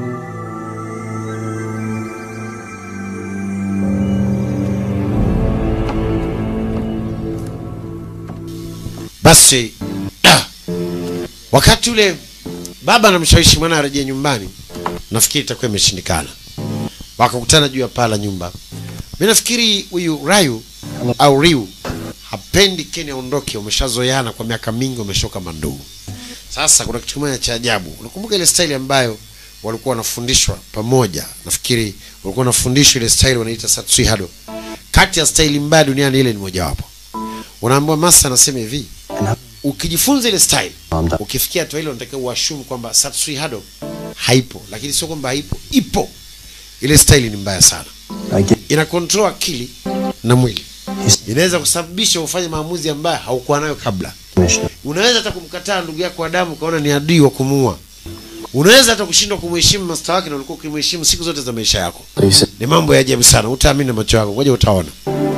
basi da, wakati ule baba anamshawishi mwana arejee nyumbani nafikiri itakuwa imeshindikana wakakutana juu ya paa la nyumba mi nafikiri huyu rayu au riu hapendi keni aondoke wameshazoeana kwa miaka mingi wameshoka manduu sasa kuna kitu kimoja cha ajabu unakumbuka ile staili ambayo walikuwa wanafundishwa pamoja nafikiri walikuwa wanafundishwa ile staili wanaita satsui hado kati ya staili mbaya duniani ile ni mojawapo unaambiwa masa anasema hivi ukijifunza ile style ukifikia hatua ile unatakiwa uashumu kwamba satsui hado haipo lakini sio kwamba haipo ipo ile staili ni mbaya sana I get ina control akili na mwili inaweza kusababisha ufanye maamuzi ambayo haukuwa nayo kabla Commissioner. unaweza hata kumkataa ndugu yako wa damu ukaona ni adui wa kumuua unaweza hata kushindwa kumheshimu masta wake na ulikuwa ukimheshimu siku zote za maisha yako You said, ni mambo ya ajabu sana utaamini na macho yako ngoja utaona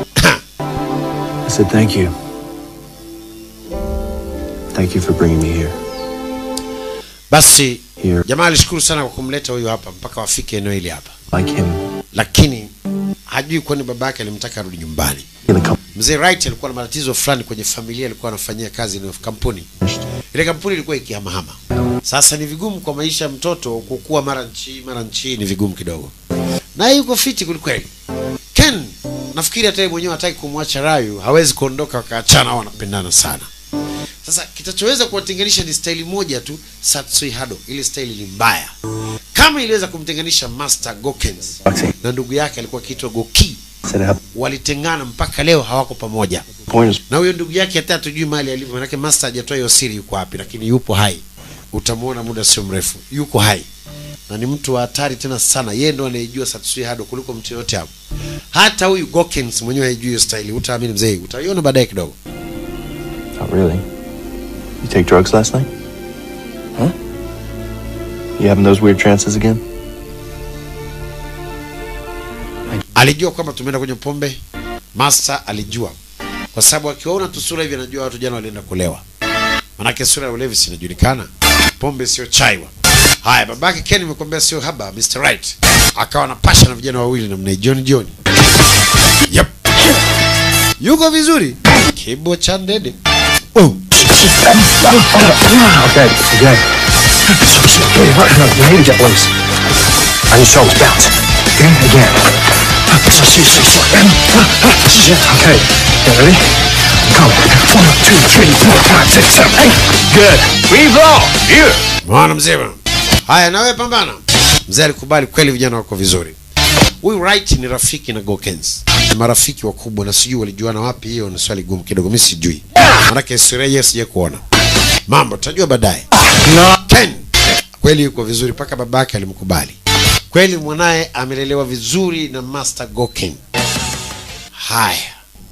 I said thank you. Thank you for bringing me here. basi Here, jamaa alishukuru sana kwa kumleta huyu hapa mpaka wafike eneo hili hapa like him, lakini hajui kwani baba yake alimtaka arudi nyumbani in the company. mzee Wright alikuwa na matatizo fulani kwenye familia alikuwa anafanyia kazi ile kampuni ile kampuni ilikuwa ikihamahama sasa ni vigumu kwa maisha ya mtoto kukua mara nchi mara nchi ni vigumu kidogo naye yuko fiti kwelikweli ken nafikiri hata yeye mwenyewe hataki kumwacha rayu hawezi kuondoka wakaachana au wanapendana sana sasa kitachoweza kuwatenganisha ni staili moja tu satsui hado ile staili ni mbaya kama iliweza kumtenganisha master gokens Boxing. na ndugu yake alikuwa akiitwa goki Said I have walitengana mpaka leo hawako pamoja point is na huyo ndugu yake hata hatujui mali alivyo manake master hajatoa hiyo siri yuko wapi lakini yupo hai utamwona muda sio mrefu yuko hai na ni mtu wa hatari tena sana yeye ndo anayejua satsui hado kuliko mtu yoyote hapo hata huyu gokens mwenyewe haijui hiyo staili utaamini mzee utaiona baadaye kidogo not really. You take drugs last night? Huh? You having those weird trances again? alijua kwamba tumeenda kwenye pombe master alijua kwa sababu akiwaona tu sura hivi anajua watu jana walienda kulewa manake sura ya ulevi sinajulikana pombe sio chaiwa haya babake ken imekwambia sio haba mr right akawa na pasha na vijana wawili namna hii john john yep. yuko vizuri kibo cha ndede oh. Okay, okay. Hey, what? No, you need to get loose. On your shoulders, bounce. Okay, again. Okay, you ready? Come. One, two, three, four, five, six, seven, eight. Good. Weave off! Here! mwana mzima haya nawe pambana mzee alikubali kweli vijana wako vizuri huyu right ni rafiki na gokens ni marafiki wakubwa na sijui walijuana wapi hiyo ni swali gumu kidogo mi sijui manake historia hiyo sija kuona mambo tutajua baadaye ken kweli yuko vizuri mpaka babake alimkubali kweli mwanaye amelelewa vizuri na master goken haya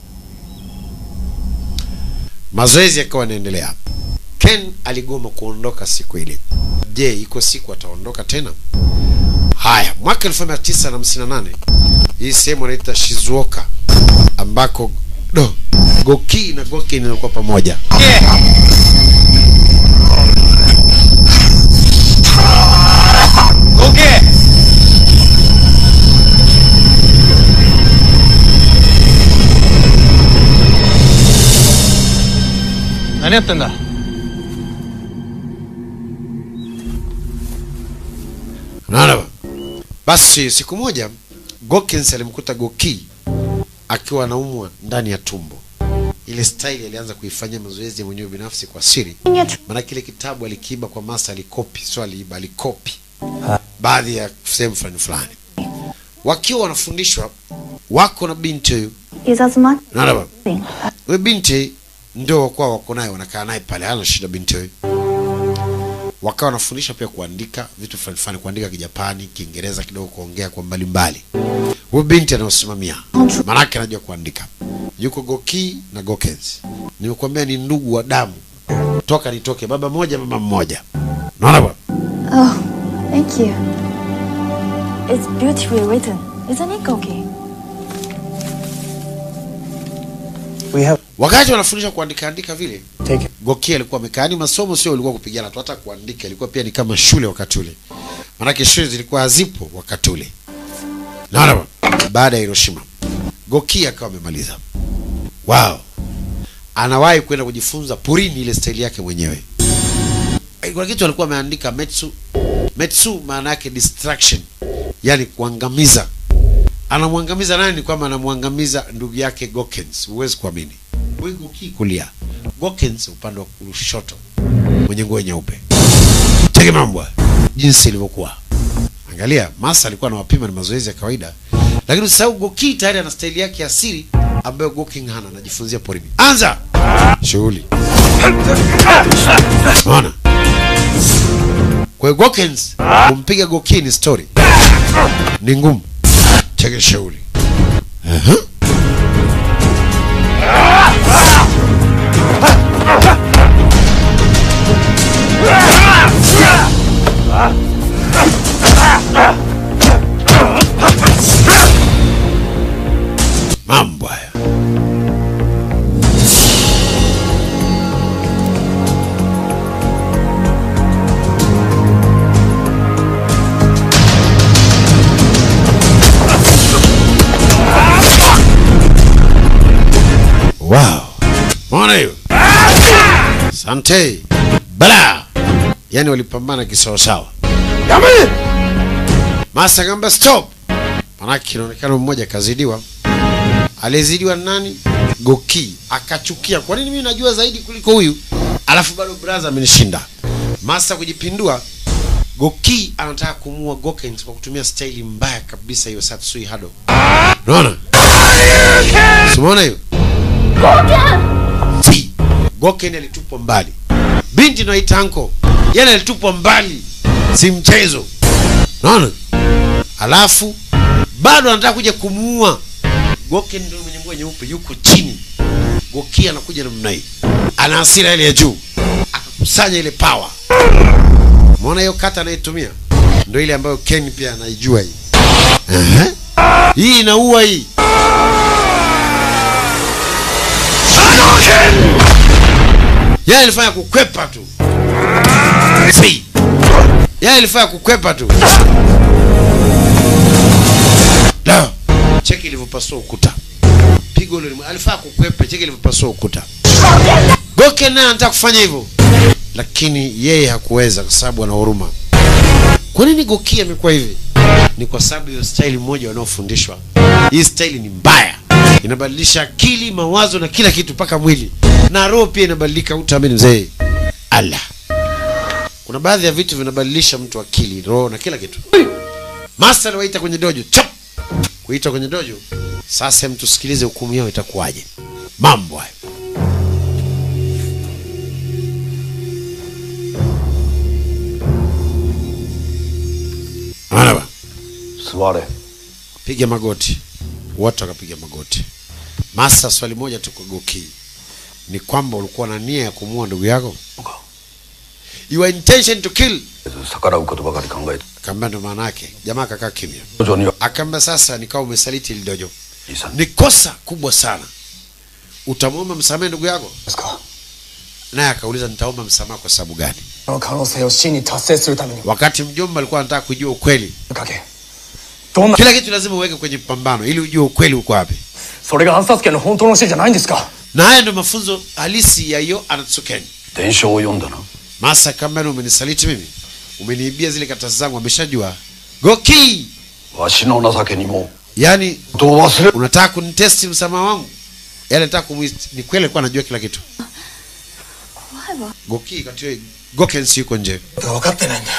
mazoezi yakawa yanaendelea ken aligoma kuondoka siku ile je iko siku ataondoka tena haya mwaka 1958 hii sehemu anaita shizuoka ambako do goki na gokin inakuwa pamoja Okay! 何やってんだ unaona ba? basi siku moja gokins alimkuta goki akiwa anaumwa ndani ya tumbo ile staili alianza kuifanyia mazoezi ya mwenyewe binafsi kwa siri maana kile kitabu alikiiba kwa masa alikopi sio aliiba alikopi baadhi ya sehemu fulani fulani wakiwa wanafundishwa wako na binti huyu 警察吗？ unaona ba? huyu binti ndio wakuwa wako naye wanakaa naye pale hana shida binti huyu wakawa wanafundisha pia kuandika vitu fulani fulani kuandika kijapani kiingereza kidogo kuongea kwa mbalimbali huyu binti anaosimamia maanake anajua kuandika yuko goki na gokens nimekuambia ni ndugu wa damu toka nitoke baba moja mama mmoja naona bwana Oh, thank you. It's beautifully written, isn't it, Goki? We have wakati wanafundisha kuandika andika vile take it. goki alikuwa amekaa yani masomo sio ulikuwa kupigana tu hata kuandika ilikuwa pia ni kama shule wakati ule maanake shule zilikuwa hazipo wakati ule naona bwana? baada ya hiroshima goki akawa amemaliza wow anawahi kwenda kujifunza purini ile staili yake mwenyewe Eh, kuna kitu alikuwa ameandika metsu metsu maana yake distraction yani kuangamiza anamwangamiza nani ni kwamba anamwangamiza ndugu yake gokens huwezi kuamini huyu goki kulia gokens upande wa kushoto mwenye nguo nyeupe cheki mambo jinsi ilivyokuwa angalia masa alikuwa anawapima ni mazoezi ya kawaida lakini usahau goki tayari ana staili yake ya siri ambayo goking hana anajifunzia porini anza shughuli unaona kwa hiyo gokens kumpiga goki ni story ni ngumu. Cheke shauri. Aha. Mambo haya. Wow. Mwana hiyo. Asante. Bala. Yaani walipambana kisawasawa. Masa kamba stop. Manake inaonekana mmoja kazidiwa. Alizidiwa nani? Goki. Akachukia. Kwa nini mimi najua zaidi kuliko huyu? Alafu bado brother amenishinda. Masa kujipindua. Goki anataka kumua Goken kwa kutumia staili mbaya kabisa hiyo Satsui Hado. Unaona? Umeona hiyo? Si. Goken alitupwa mbali. Binti naita anko. Yeye alitupwa mbali. Si mchezo. Unaona? Alafu bado anataka kuja kumuua. Goken ndio mwenye nguo nyeupe yuko chini. Goki anakuja namna hii. Ana hasira ile ya juu. Akakusanya ile power. Umeona hiyo kata anayetumia? Ndio ile ambayo Ken pia anaijua hii. Ehe. Hii inaua hii. Yeye alifanya kukwepa tu. Si. Yeye alifanya kukwepa tu. Da. Cheki ilivyopasua ukuta. Pigo ile alifanya kukwepa, cheki ilivyopasua ukuta. Goken naye anataka kufanya hivyo. Lakini yeye hakuweza kwa sababu ana huruma. Kwa nini Goki amekuwa hivi? Ni kwa sababu hiyo staili moja wanaofundishwa. Hii staili ni mbaya. Inabadilisha akili, mawazo na kila kitu mpaka mwili. Na roho pia inabadilika utaamini mzee. Allah. Kuna baadhi ya vitu vinabadilisha mtu akili, roho na kila kitu. Master aliwaita kwenye dojo. Chap. Kuita kwenye dojo. Sasa mtu sikilize hukumu yao itakuwaje. Mambo hayo. Maana ba. 座れ piga magoti wote wakapiga magoti masa swali moja tu kwa goki ni kwamba ulikuwa na nia ya kumua ndugu yako your intention to kill 逆らうことばかり考えて akaambia ndo maana yake jamaa akakaa kimya 徐々には akaambia sasa nikawa umesaliti ili dojo いいさ ni kosa kubwa sana utamwomba msamaha ndugu yako ですか naye akauliza nitaomba msamaha kwa sababu gani この可能性を真に達成するために wakati mjomba alikuwa anataka kujua ukweli かけどんな kila kitu lazima uweke kwenye pambano ili ujue ukweli uko wapi それが暗殺権の本当の死じゃないんですか na haya ndio mafunzo halisi ya hiyo anatsukeni 伝承を読んだな Masa kama ni umenisaliti mimi, umeniibia zile karatasi zangu, ameshajua Goki. わしの情けにも Yani と忘れ unataka kunitesti msamaha wangu? Yani nataka kumwist. Ni kweli alikuwa anajua kila kitu. 怖いわ Goki kati Goken si yuko nje. 分かってないんだよ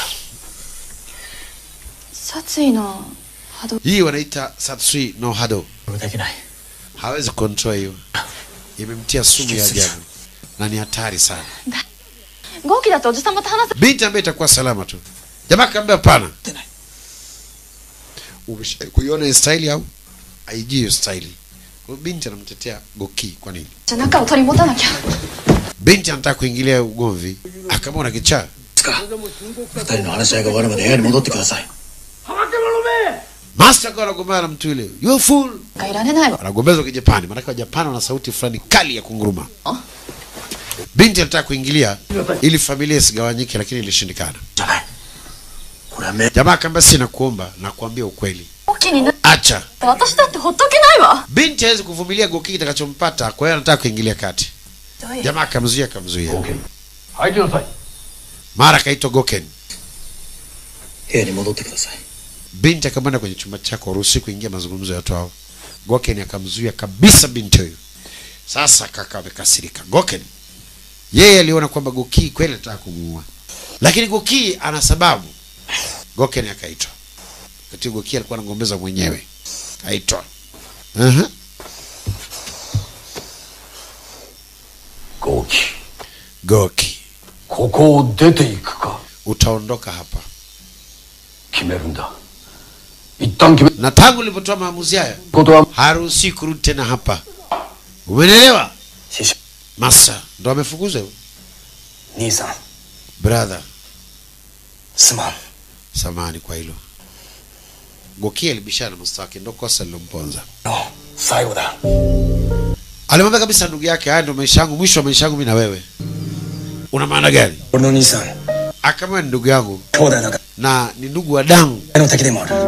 殺意の波動 Hii wanaita Satsui no Hado. できない Hawezi control hiyo. Imemtia sumu ya ajabu na ni hatari sana. 合気だっておじさまと話せ Binti ambaye itakuwa salama tu. Jamaa kaambia hapana. てない Umesha kuiona hii style au? Haijui hiyo style. Kwa hiyo binti anamtetea Goki kwa nini? じゃあ仲を取り持たなきゃ Binti anataka kuingilia ugomvi, akamwona kichaa. 二人の話し合いが終わるまで部屋に戻ってください Master akawa anagombana na mtu yule, you fool. がいられないわ Wanagombezwa Kijapani, maanake Wajapani wana sauti fulani kali ya kunguruma. Binti anataka kuingilia ili familia isigawanyike, lakini ilishindikana. じゃないこれはめ Jamaa akaambia, si nakuomba, nakuambia ukweli, 合気になっ acha. た私だってほっとけないわ Binti hawezi kuvumilia Goki kitakachompata, kwa hiyo anataka kuingilia kati. どういう Jamaa akamzuia, akamzuia. 入りなさい Mara akaitwa Goken. 部屋に戻ってください Binti akamwenda kwenye chumba chako, haruhusi kuingia mazungumzo ya watu hao. Goken akamzuia kabisa binti huyu. Sasa kaka amekasirika. Goken yeye aliona kwamba Goki kweli anataka kumuua, lakini Goki ana sababu. Goken akaitwa. Wakati Goki alikuwa anagombeza mwenyewe, kaitwa. uh ゴキ Goki, ここを出ていくか utaondoka hapa. 決めるんだ na tangu nilipotoa maamuzi haya haruhusi kurudi tena hapa umenelewa masa ndo amefukuzwa hivyo 兄さん brother すまん samani kwa hilo gokia alibishana na masta wake ndo kosa lilomponza 最後だ alimwambia kabisa ndugu yake haya ndo maisha yangu mwisho wa maisha yangu mi na wewe una maana gani 俺の兄さん akama ni ndugu yangu 兄弟だか na ni ndugu wa damu らの敵でもある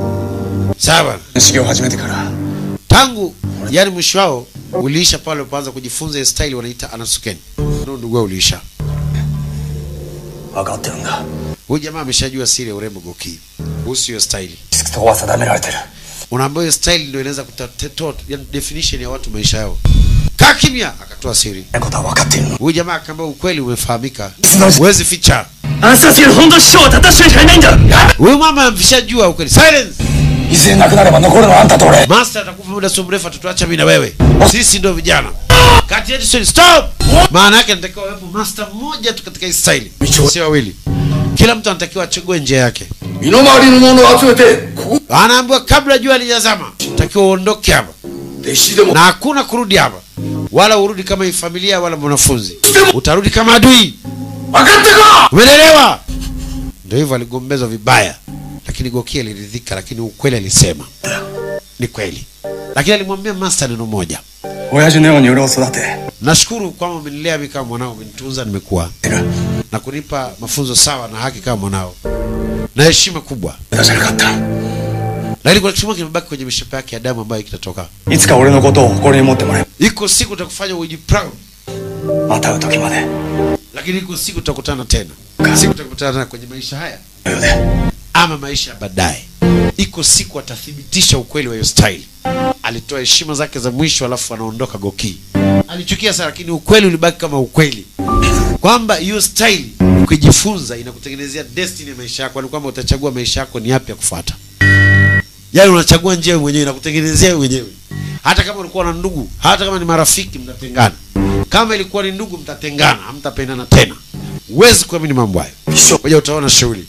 sawa 修行を始めてから tangu yani mwisho wao uliisha pale walipoanza kujifunza ile style wanaita anasukeni ndo ndugu wao uliisha 分かってるんだ huyu jamaa ameshajua siri ya urembo goki kuhusu hiyo style そこは定められてる unaambiwa hiyo style ndio inaweza kutatoa yani definition ya watu maisha yao kaa kimya akatoa siri ことは分かっているの huyu jamaa akaambia ukweli umefahamika huwezi ficha 暗殺する本当師匠を立たせてしかいないんだ huyu mama ameshajua ukweli silence いずれなくなれば残るのはあんたと俺 master atakufa muda sio mrefu atatuacha mimi na wewe sisi ndio vijana kati yetu sio stop maana yake natakiwa wepo master mmoja tu katika hii style sio wawili kila mtu anatakiwa achague njia yake 身の回りのものを集めてここ anaambiwa kabla jua lijazama takiwa uondoke hapa 弟子でも na hakuna kurudi hapa wala urudi kama hii familia wala mwanafunzi utarudi kama adui 分かったか umeelewa ndio hivyo aligombezwa vibaya lakini gokia aliridhika lakini ukweli alisema ni kweli lakini alimwambia master neno moja 親父のように俺を育て nashukuru kwamba umenilea mimi kama mwanao umenitunza nimekuwa na kunipa mafunzo sawa na haki kama mwanao na heshima kubwa 出せなかった lakini kuna kitu kimoja kimebaki kwenye mishipa yake ya damu ambayo kitatoka いつか俺のことを誇りに持ってもらえ iko siku utakufanya uji proud また会う時まで lakini iko siku tutakutana tena siku tutakutana tena kwenye maisha haya ようで ama maisha ya baadaye iko siku atathibitisha ukweli wa hiyo style alitoa heshima zake za mwisho alafu anaondoka goki alichukia sana lakini ukweli ulibaki kama ukweli kwamba hiyo style ukijifunza inakutengenezea destiny ya maisha yako ni kwamba utachagua maisha yako ni yapi ya kufuata yaani unachagua njia wewe mwenyewe inakutengenezea wewe mwenyewe hata kama ulikuwa na ndugu hata kama ni marafiki mtatengana kama ilikuwa ni ndugu mtatengana hamtapendana tena huwezi kuamini mambo hayo moja utaona shughuli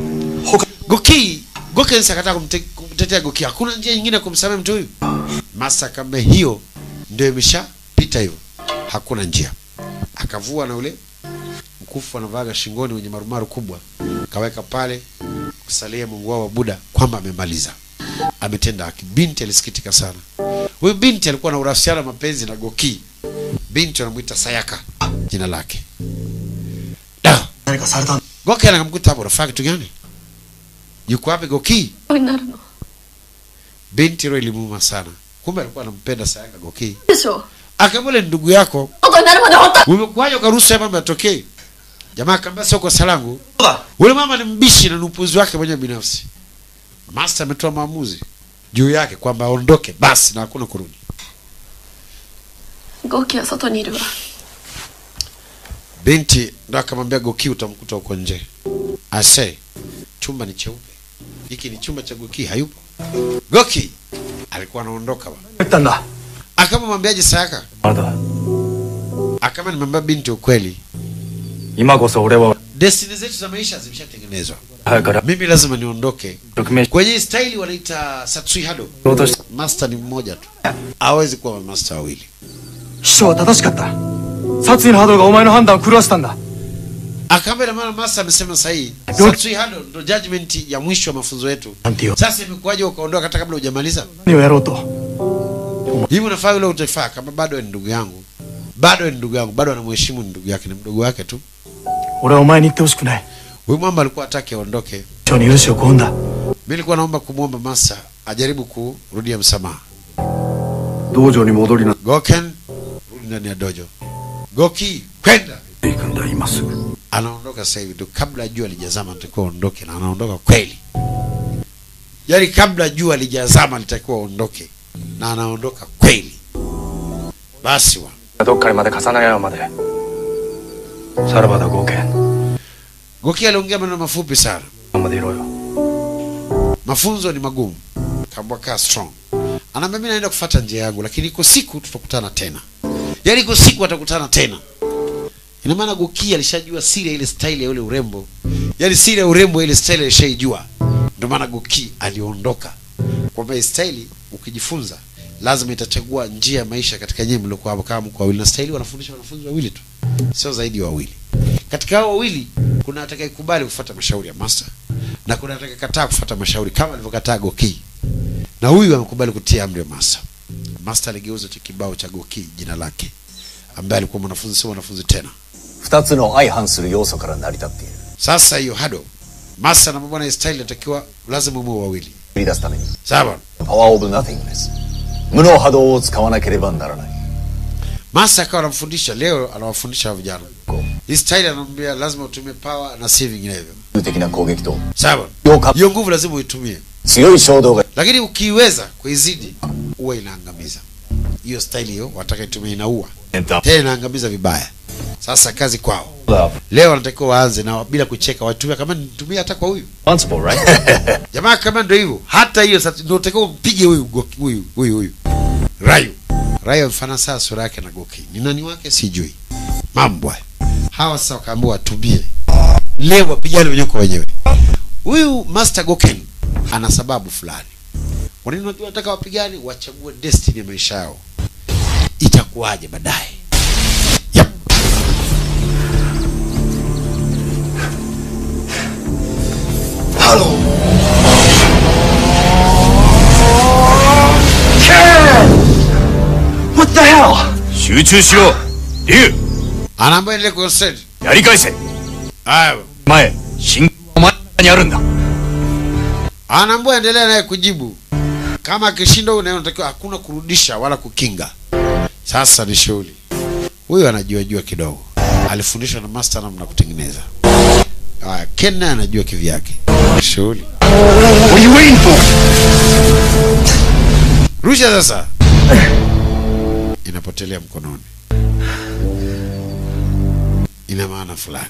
goki gokensi akataka kumte- kumtetea goki hakuna njia nyingine ya kumsamehe mtu huyu masa kama hiyo ndio imeshapita hivyo hakuna njia akavua na ule mkufu anavaga shingoni wenye marumaru kubwa kaweka pale kusalia mungu wao wa buda kwamba amemaliza ametenda haki binti alisikitika sana huyu binti alikuwa na urafisiano wa mapenzi na goki binti wanamwita sayaka jina lake da 何かされたん goki anakamkuta hapo unafanya kitu gani yuko wapi goki になるの binti roho ilimuuma sana kumbe alikuwa anampenda sayaka goki でしょ akamwele ndugu yako ことになるまで本当 umekuwaje ukaruhusu ya mambo yatokee jamaa akaambia sio kosa langu ule mama ni mbishi na ni upuzi wake mwenyewe binafsi master ametoa maamuzi juu yake kwamba aondoke basi na hakuna kurudi ゴキは外にいるわ binti ndo akamwambia goki utamkuta huko nje ase chumba ni cheupe hiki ni chumba cha goki hayupo goki alikuwa anaondoka ba 言ったんだ akamwambiaje sayaka あなた akama nimwambia binti ukweli 今こそ俺は destiny zetu za maisha zimeshatengenezwa 早くから mimi lazima niondoke 匿名 kwenye hii staili wanaita satsui hado 落とし master ni mmoja tu hawezi kuwa master wawili 秘書は正しかった殺意の波動がお前の判断を狂わせたんだ akaambia maana master amesema sahihi satsui hado ndo judgment ya mwisho wa mafunzo yetu なんてよ sasa imekuwaje ukaondoka hata kabla hujamaliza 何をやろうと hivi unafaa yule utafaa kama bado ni ndugu yangu bado ni ndugu yangu bado anamheshimu ni ndugu yake ni mdogo wake tu 俺はお前に言ってほしくない huyu mwamba alikuwa hataki aondoke 秘書に許しを請うんだ mi nilikuwa naomba kumwomba master ajaribu kurudia msamaha 道場に戻りな goken rudi ndani ya dojo goki kwenda いくんだ今すぐ anaondoka sasa hivi tu kabla jua lijazama natakiwa aondoke na anaondoka kweli yaani kabla jua lijazama litakiwa aondoke na anaondoka kweli basi wa どっかにまで重なり合うまでさらばだ合計 goki aliongea maneno mafupi sana までいろよ mafunzo ni magumu kaambwa kaa strong anaambia mi naenda kufata njia yangu lakini iko siku tutakutana tena yaani iko siku atakutana tena ina maana goki alishajua siri ya ile style ya ule urembo yaani siri ya urembo ya ile style alishaijua ndio maana goki aliondoka kwamba hii staili ukijifunza lazima itachagua njia ya maisha katika nyinyi mliokuwa hapo kama mko wawili na staili wanafundisha wanafunzi wawili tu sio zaidi ya wawili katika hao wawili kuna atakayekubali kufuata mashauri ya master na kuna atakayekataa kufuata mashauri kama alivyokataa goki na huyu amekubali kutia amri ya master master aligeuza cha kibao cha goki jina lake ambaye alikuwa mwanafunzi sio mwanafunzi tena 二つの相反する要素から成り立っている sasa hiyo hado master na bwana style inatakiwa lazima muwe wawili 繰り出すために sawa パワーオブナティングネス無の波動を使わなければならない master akawa anamfundisha leo anawafundisha hawa vijana hii style anamwambia lazima utumie power na si vinginevyo 的な攻撃と sawa 強化 hiyo nguvu lazima uitumie 強い衝動が lakini ukiiweza kuizidi huwa inaangamiza hiyo style hiyo wataka itumie inaua tena inaangamiza vibaya sasa kazi kwao leo wanatakiwa waanze na bila kucheka watumia kama nitumia hata kwa huyu Responsible, right? jamaa kama ndo hivyo hata hiyo sasa ndio utakiwa umpige huyu Goki- huyu huyu huyu rayu rayu mfana saa sura yake na goki ni nani wake sijui mambo haya. hawa sasa wakaambiwa watumie leo wapigane wenyewe kwa wenyewe huyu master goken ana sababu fulani kwa nini unajua nataka wapigane wachague destiny ya maisha yao itakuwaje baadaye yep. What the hell? 集中しろ竜 anaambiwa endelee kuconcentrate やり返せ haya 前進お前にあるんだ anaambua endelea naye kujibu kama akishinda huyu naye unatakiwa hakuna kurudisha wala kukinga sasa ni shughuli huyu anajua jua kidogo alifundishwa na master namna ya kutengeneza haya ken naye anajua kivyake shughuli What are you waiting for? rusha sasa inapotelea mkononi ina maana fulani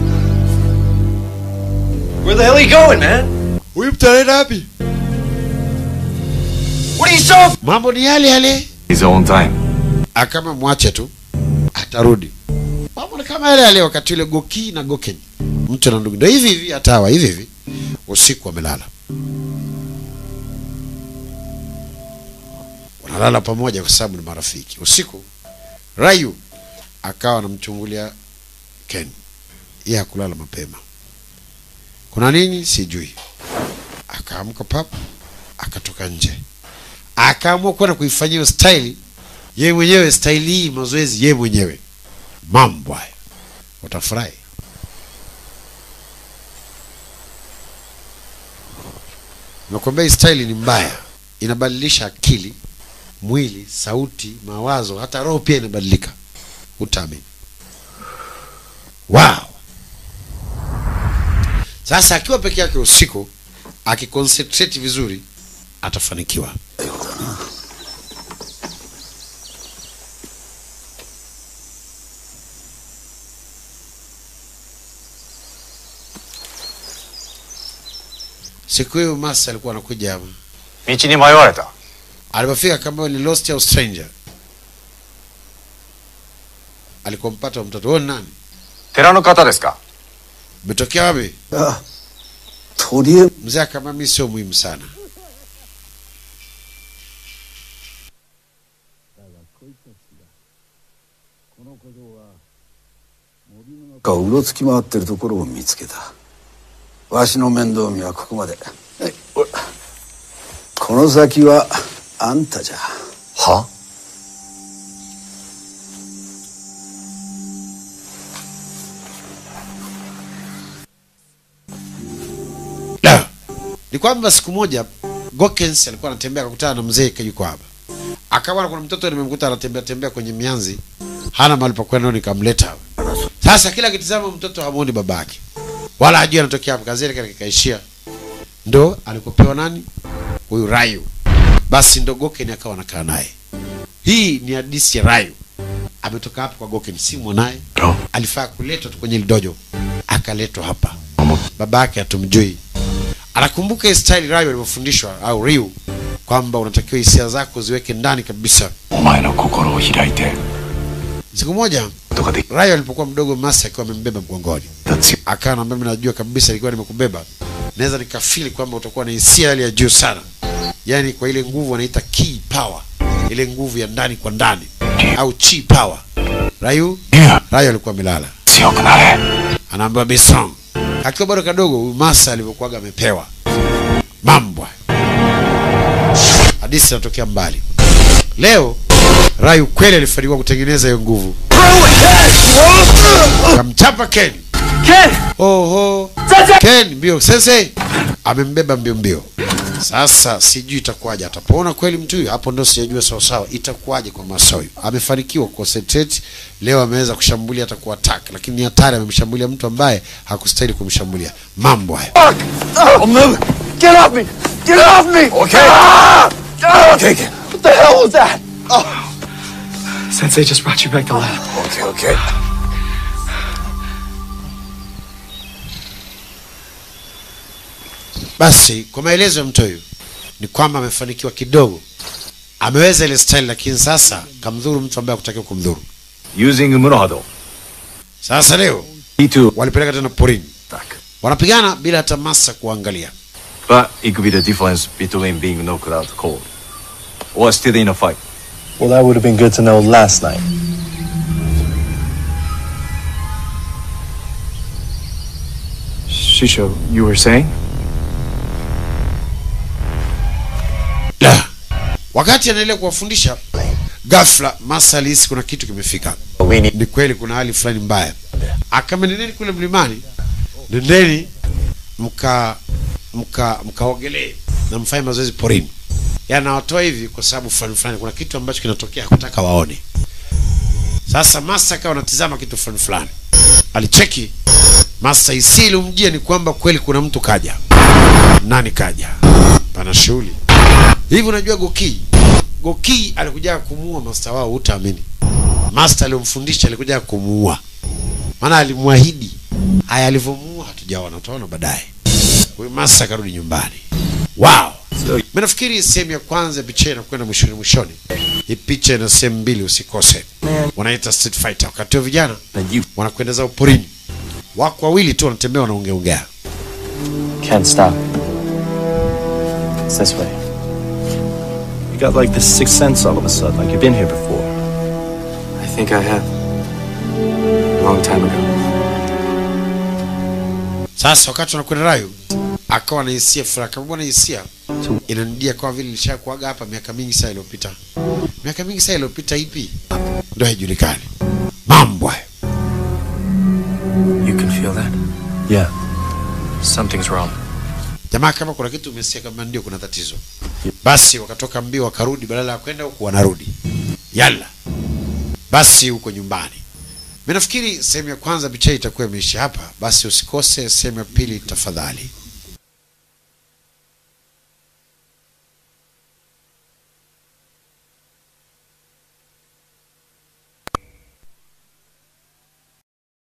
Where the hell are you going, man? huyu mtaenda wapi What are you so mambo ni yale yale He's on time. akama mwache tu atarudi mambo ni kama yale yale wakati ule goki na goken mtu na ndugu ndio hivi hivi hatawa hivi hivi usiku wamelala wanalala pamoja kwa sababu ni marafiki usiku rayu akawa anamchungulia ken yeye hakulala mapema kuna nini sijui akaamka pap akatoka nje akaamua kwenda kuifanyia hiyo staili yeye mwenyewe staili hii mazoezi yeye mwenyewe mambo haya utafurahi nakwambia hii staili ni mbaya inabadilisha akili mwili sauti mawazo hata roho pia inabadilika utaamini wow sasa akiwa peke yake usiku akiconcentrate vizuri atafanikiwa siku hiyo masa alikuwa anakuja hapa 道に迷われた alipofika kama ni lost au stranger alikompata mtoto huo ni nani 寺の方ですか umetokea wapi あとりあえ mzee akama mi sio muhimu sana ずうろつき回ってるところを見つけたわしの面倒見はここまではいおいこの先はあんたじゃは La. ni kwamba siku moja Gokens alikuwa anatembea akakutana na mzee yuko hapa akawa kuna mtoto nimemkuta anatembea tembea kwenye mianzi hana mahali pa kwenda nikamleta hapa sasa kila akitizama mtoto hamuoni babake wala hajui anatokea hapa kazi yake kaishia ndo alikopewa nani huyu Rayu basi ndo Goken akawa anakaa naye hii ni hadithi ya Rayu ametoka hapa kwa Goken si mwanaye alifaa kuletwa tu kwenye lidojo akaletwa hapa babake hatumjui anakumbuka hii style Rayu alivyofundishwa au Ryu kwamba unatakiwa hisia zako ziweke ndani kabisa お前の心を開いて siku moja とかで Rayo alipokuwa mdogo Masi akiwa amembeba mgongoni, akawa anambia mimi najua kabisa ilikuwa nimekubeba naweza nikafili kwamba utakuwa na hisia hali ya juu sana, yaani kwa ile nguvu wanaita key power, ile nguvu ya ndani kwa ndani au chi power. Rayu Rayu alikuwa amelala, anaambiwa Besong akiwa bado kadogo, huyu Masa alivyokuwaga amepewa mambo hayo. Hadithi inatokea mbali. Leo Rayu kweli alifanikiwa kutengeneza hiyo nguvu, kamchapa Ken. Oho, Ken mbio sese amembeba mbio mbio. Sasa sijui itakuwaje, atapona kweli mtu huyu? Hapo ndo sijajua sawa sawa itakuwaje kwa Masoyo. Amefanikiwa concentrate leo, ameweza kushambulia hata ku attack, lakini ni hatari, amemshambulia mtu ambaye hakustahili kumshambulia. Mambo hayo. Oh, move! Get off me! Get off me! Okay. Ah! Ah! Take it. What the hell was that? Oh. Sensei just brought you back to life. Okay, okay. Basi kwa maelezo ya mtu huyu ni kwamba amefanikiwa kidogo, ameweza ile style, lakini sasa kamdhuru mtu ambaye hakutakiwa kumdhuru. Using Murohado. Sasa leo He walipeleka tena porini, wanapigana bila hata Masa kuangalia. But it could be the difference between being knocked out cold or still in a fight. Well, that would have been good to know last night. Shisho, you were saying? La. Wakati anaendelea kuwafundisha, ghafla Masa alihisi kuna kitu kimefika. Ni kweli kuna hali fulani mbaya. Akama nendeni kule mlimani, nendeni mka mka mkaogelee na mfanye mazoezi porini. Yanawatoa hivi kwa sababu fulani fulani, kuna kitu ambacho kinatokea, hakutaka waone. Sasa Masa akawa anatizama kitu fulani fulani, alicheki Masa isi ilomjia ni kwamba kweli kuna mtu kaja. Nani kaja? Pana shughuli hivi. Unajua Goki, Goki alikuja kumuua master wao, utaamini. Master aliyomfundisha alikuja kumuua, maana alimwahidi. Haya, alivyomuua hatujaona, utaona baadaye. Huyu master akarudi nyumbani. Wow, mimi nafikiri sehemu ya kwanza ya picha inakwenda mwishoni mwishoni. Hii picha ina sehemu mbili, usikose. Wanaita Street Fighter. Wakati wa vijana wanakwenda zao porini, wako wawili tu wanatembea, wanaongeongea. Can't stop. It's this way. You got like this sixth sense all of a sudden, like you've been here before. I think I have. A long time ago. Sasa wakati wanakwenda Rayu akawa na hisia furaha, kama bwana, hisia inanidia kama vile nilishakuaga hapa miaka mingi sana iliyopita. Miaka mingi sana iliyopita ipi? Ndio haijulikani. Mambo hayo. You can feel that? Yeah. Something's wrong. Jamaa, kama kuna kitu umesikia kama ndio kuna tatizo, basi wakatoka mbio wakarudi, badala ya kwenda huku wanarudi. Yalla basi huko nyumbani. Mimi nafikiri sehemu ya kwanza picha hii itakuwa imeisha hapa, basi usikose sehemu ya pili tafadhali.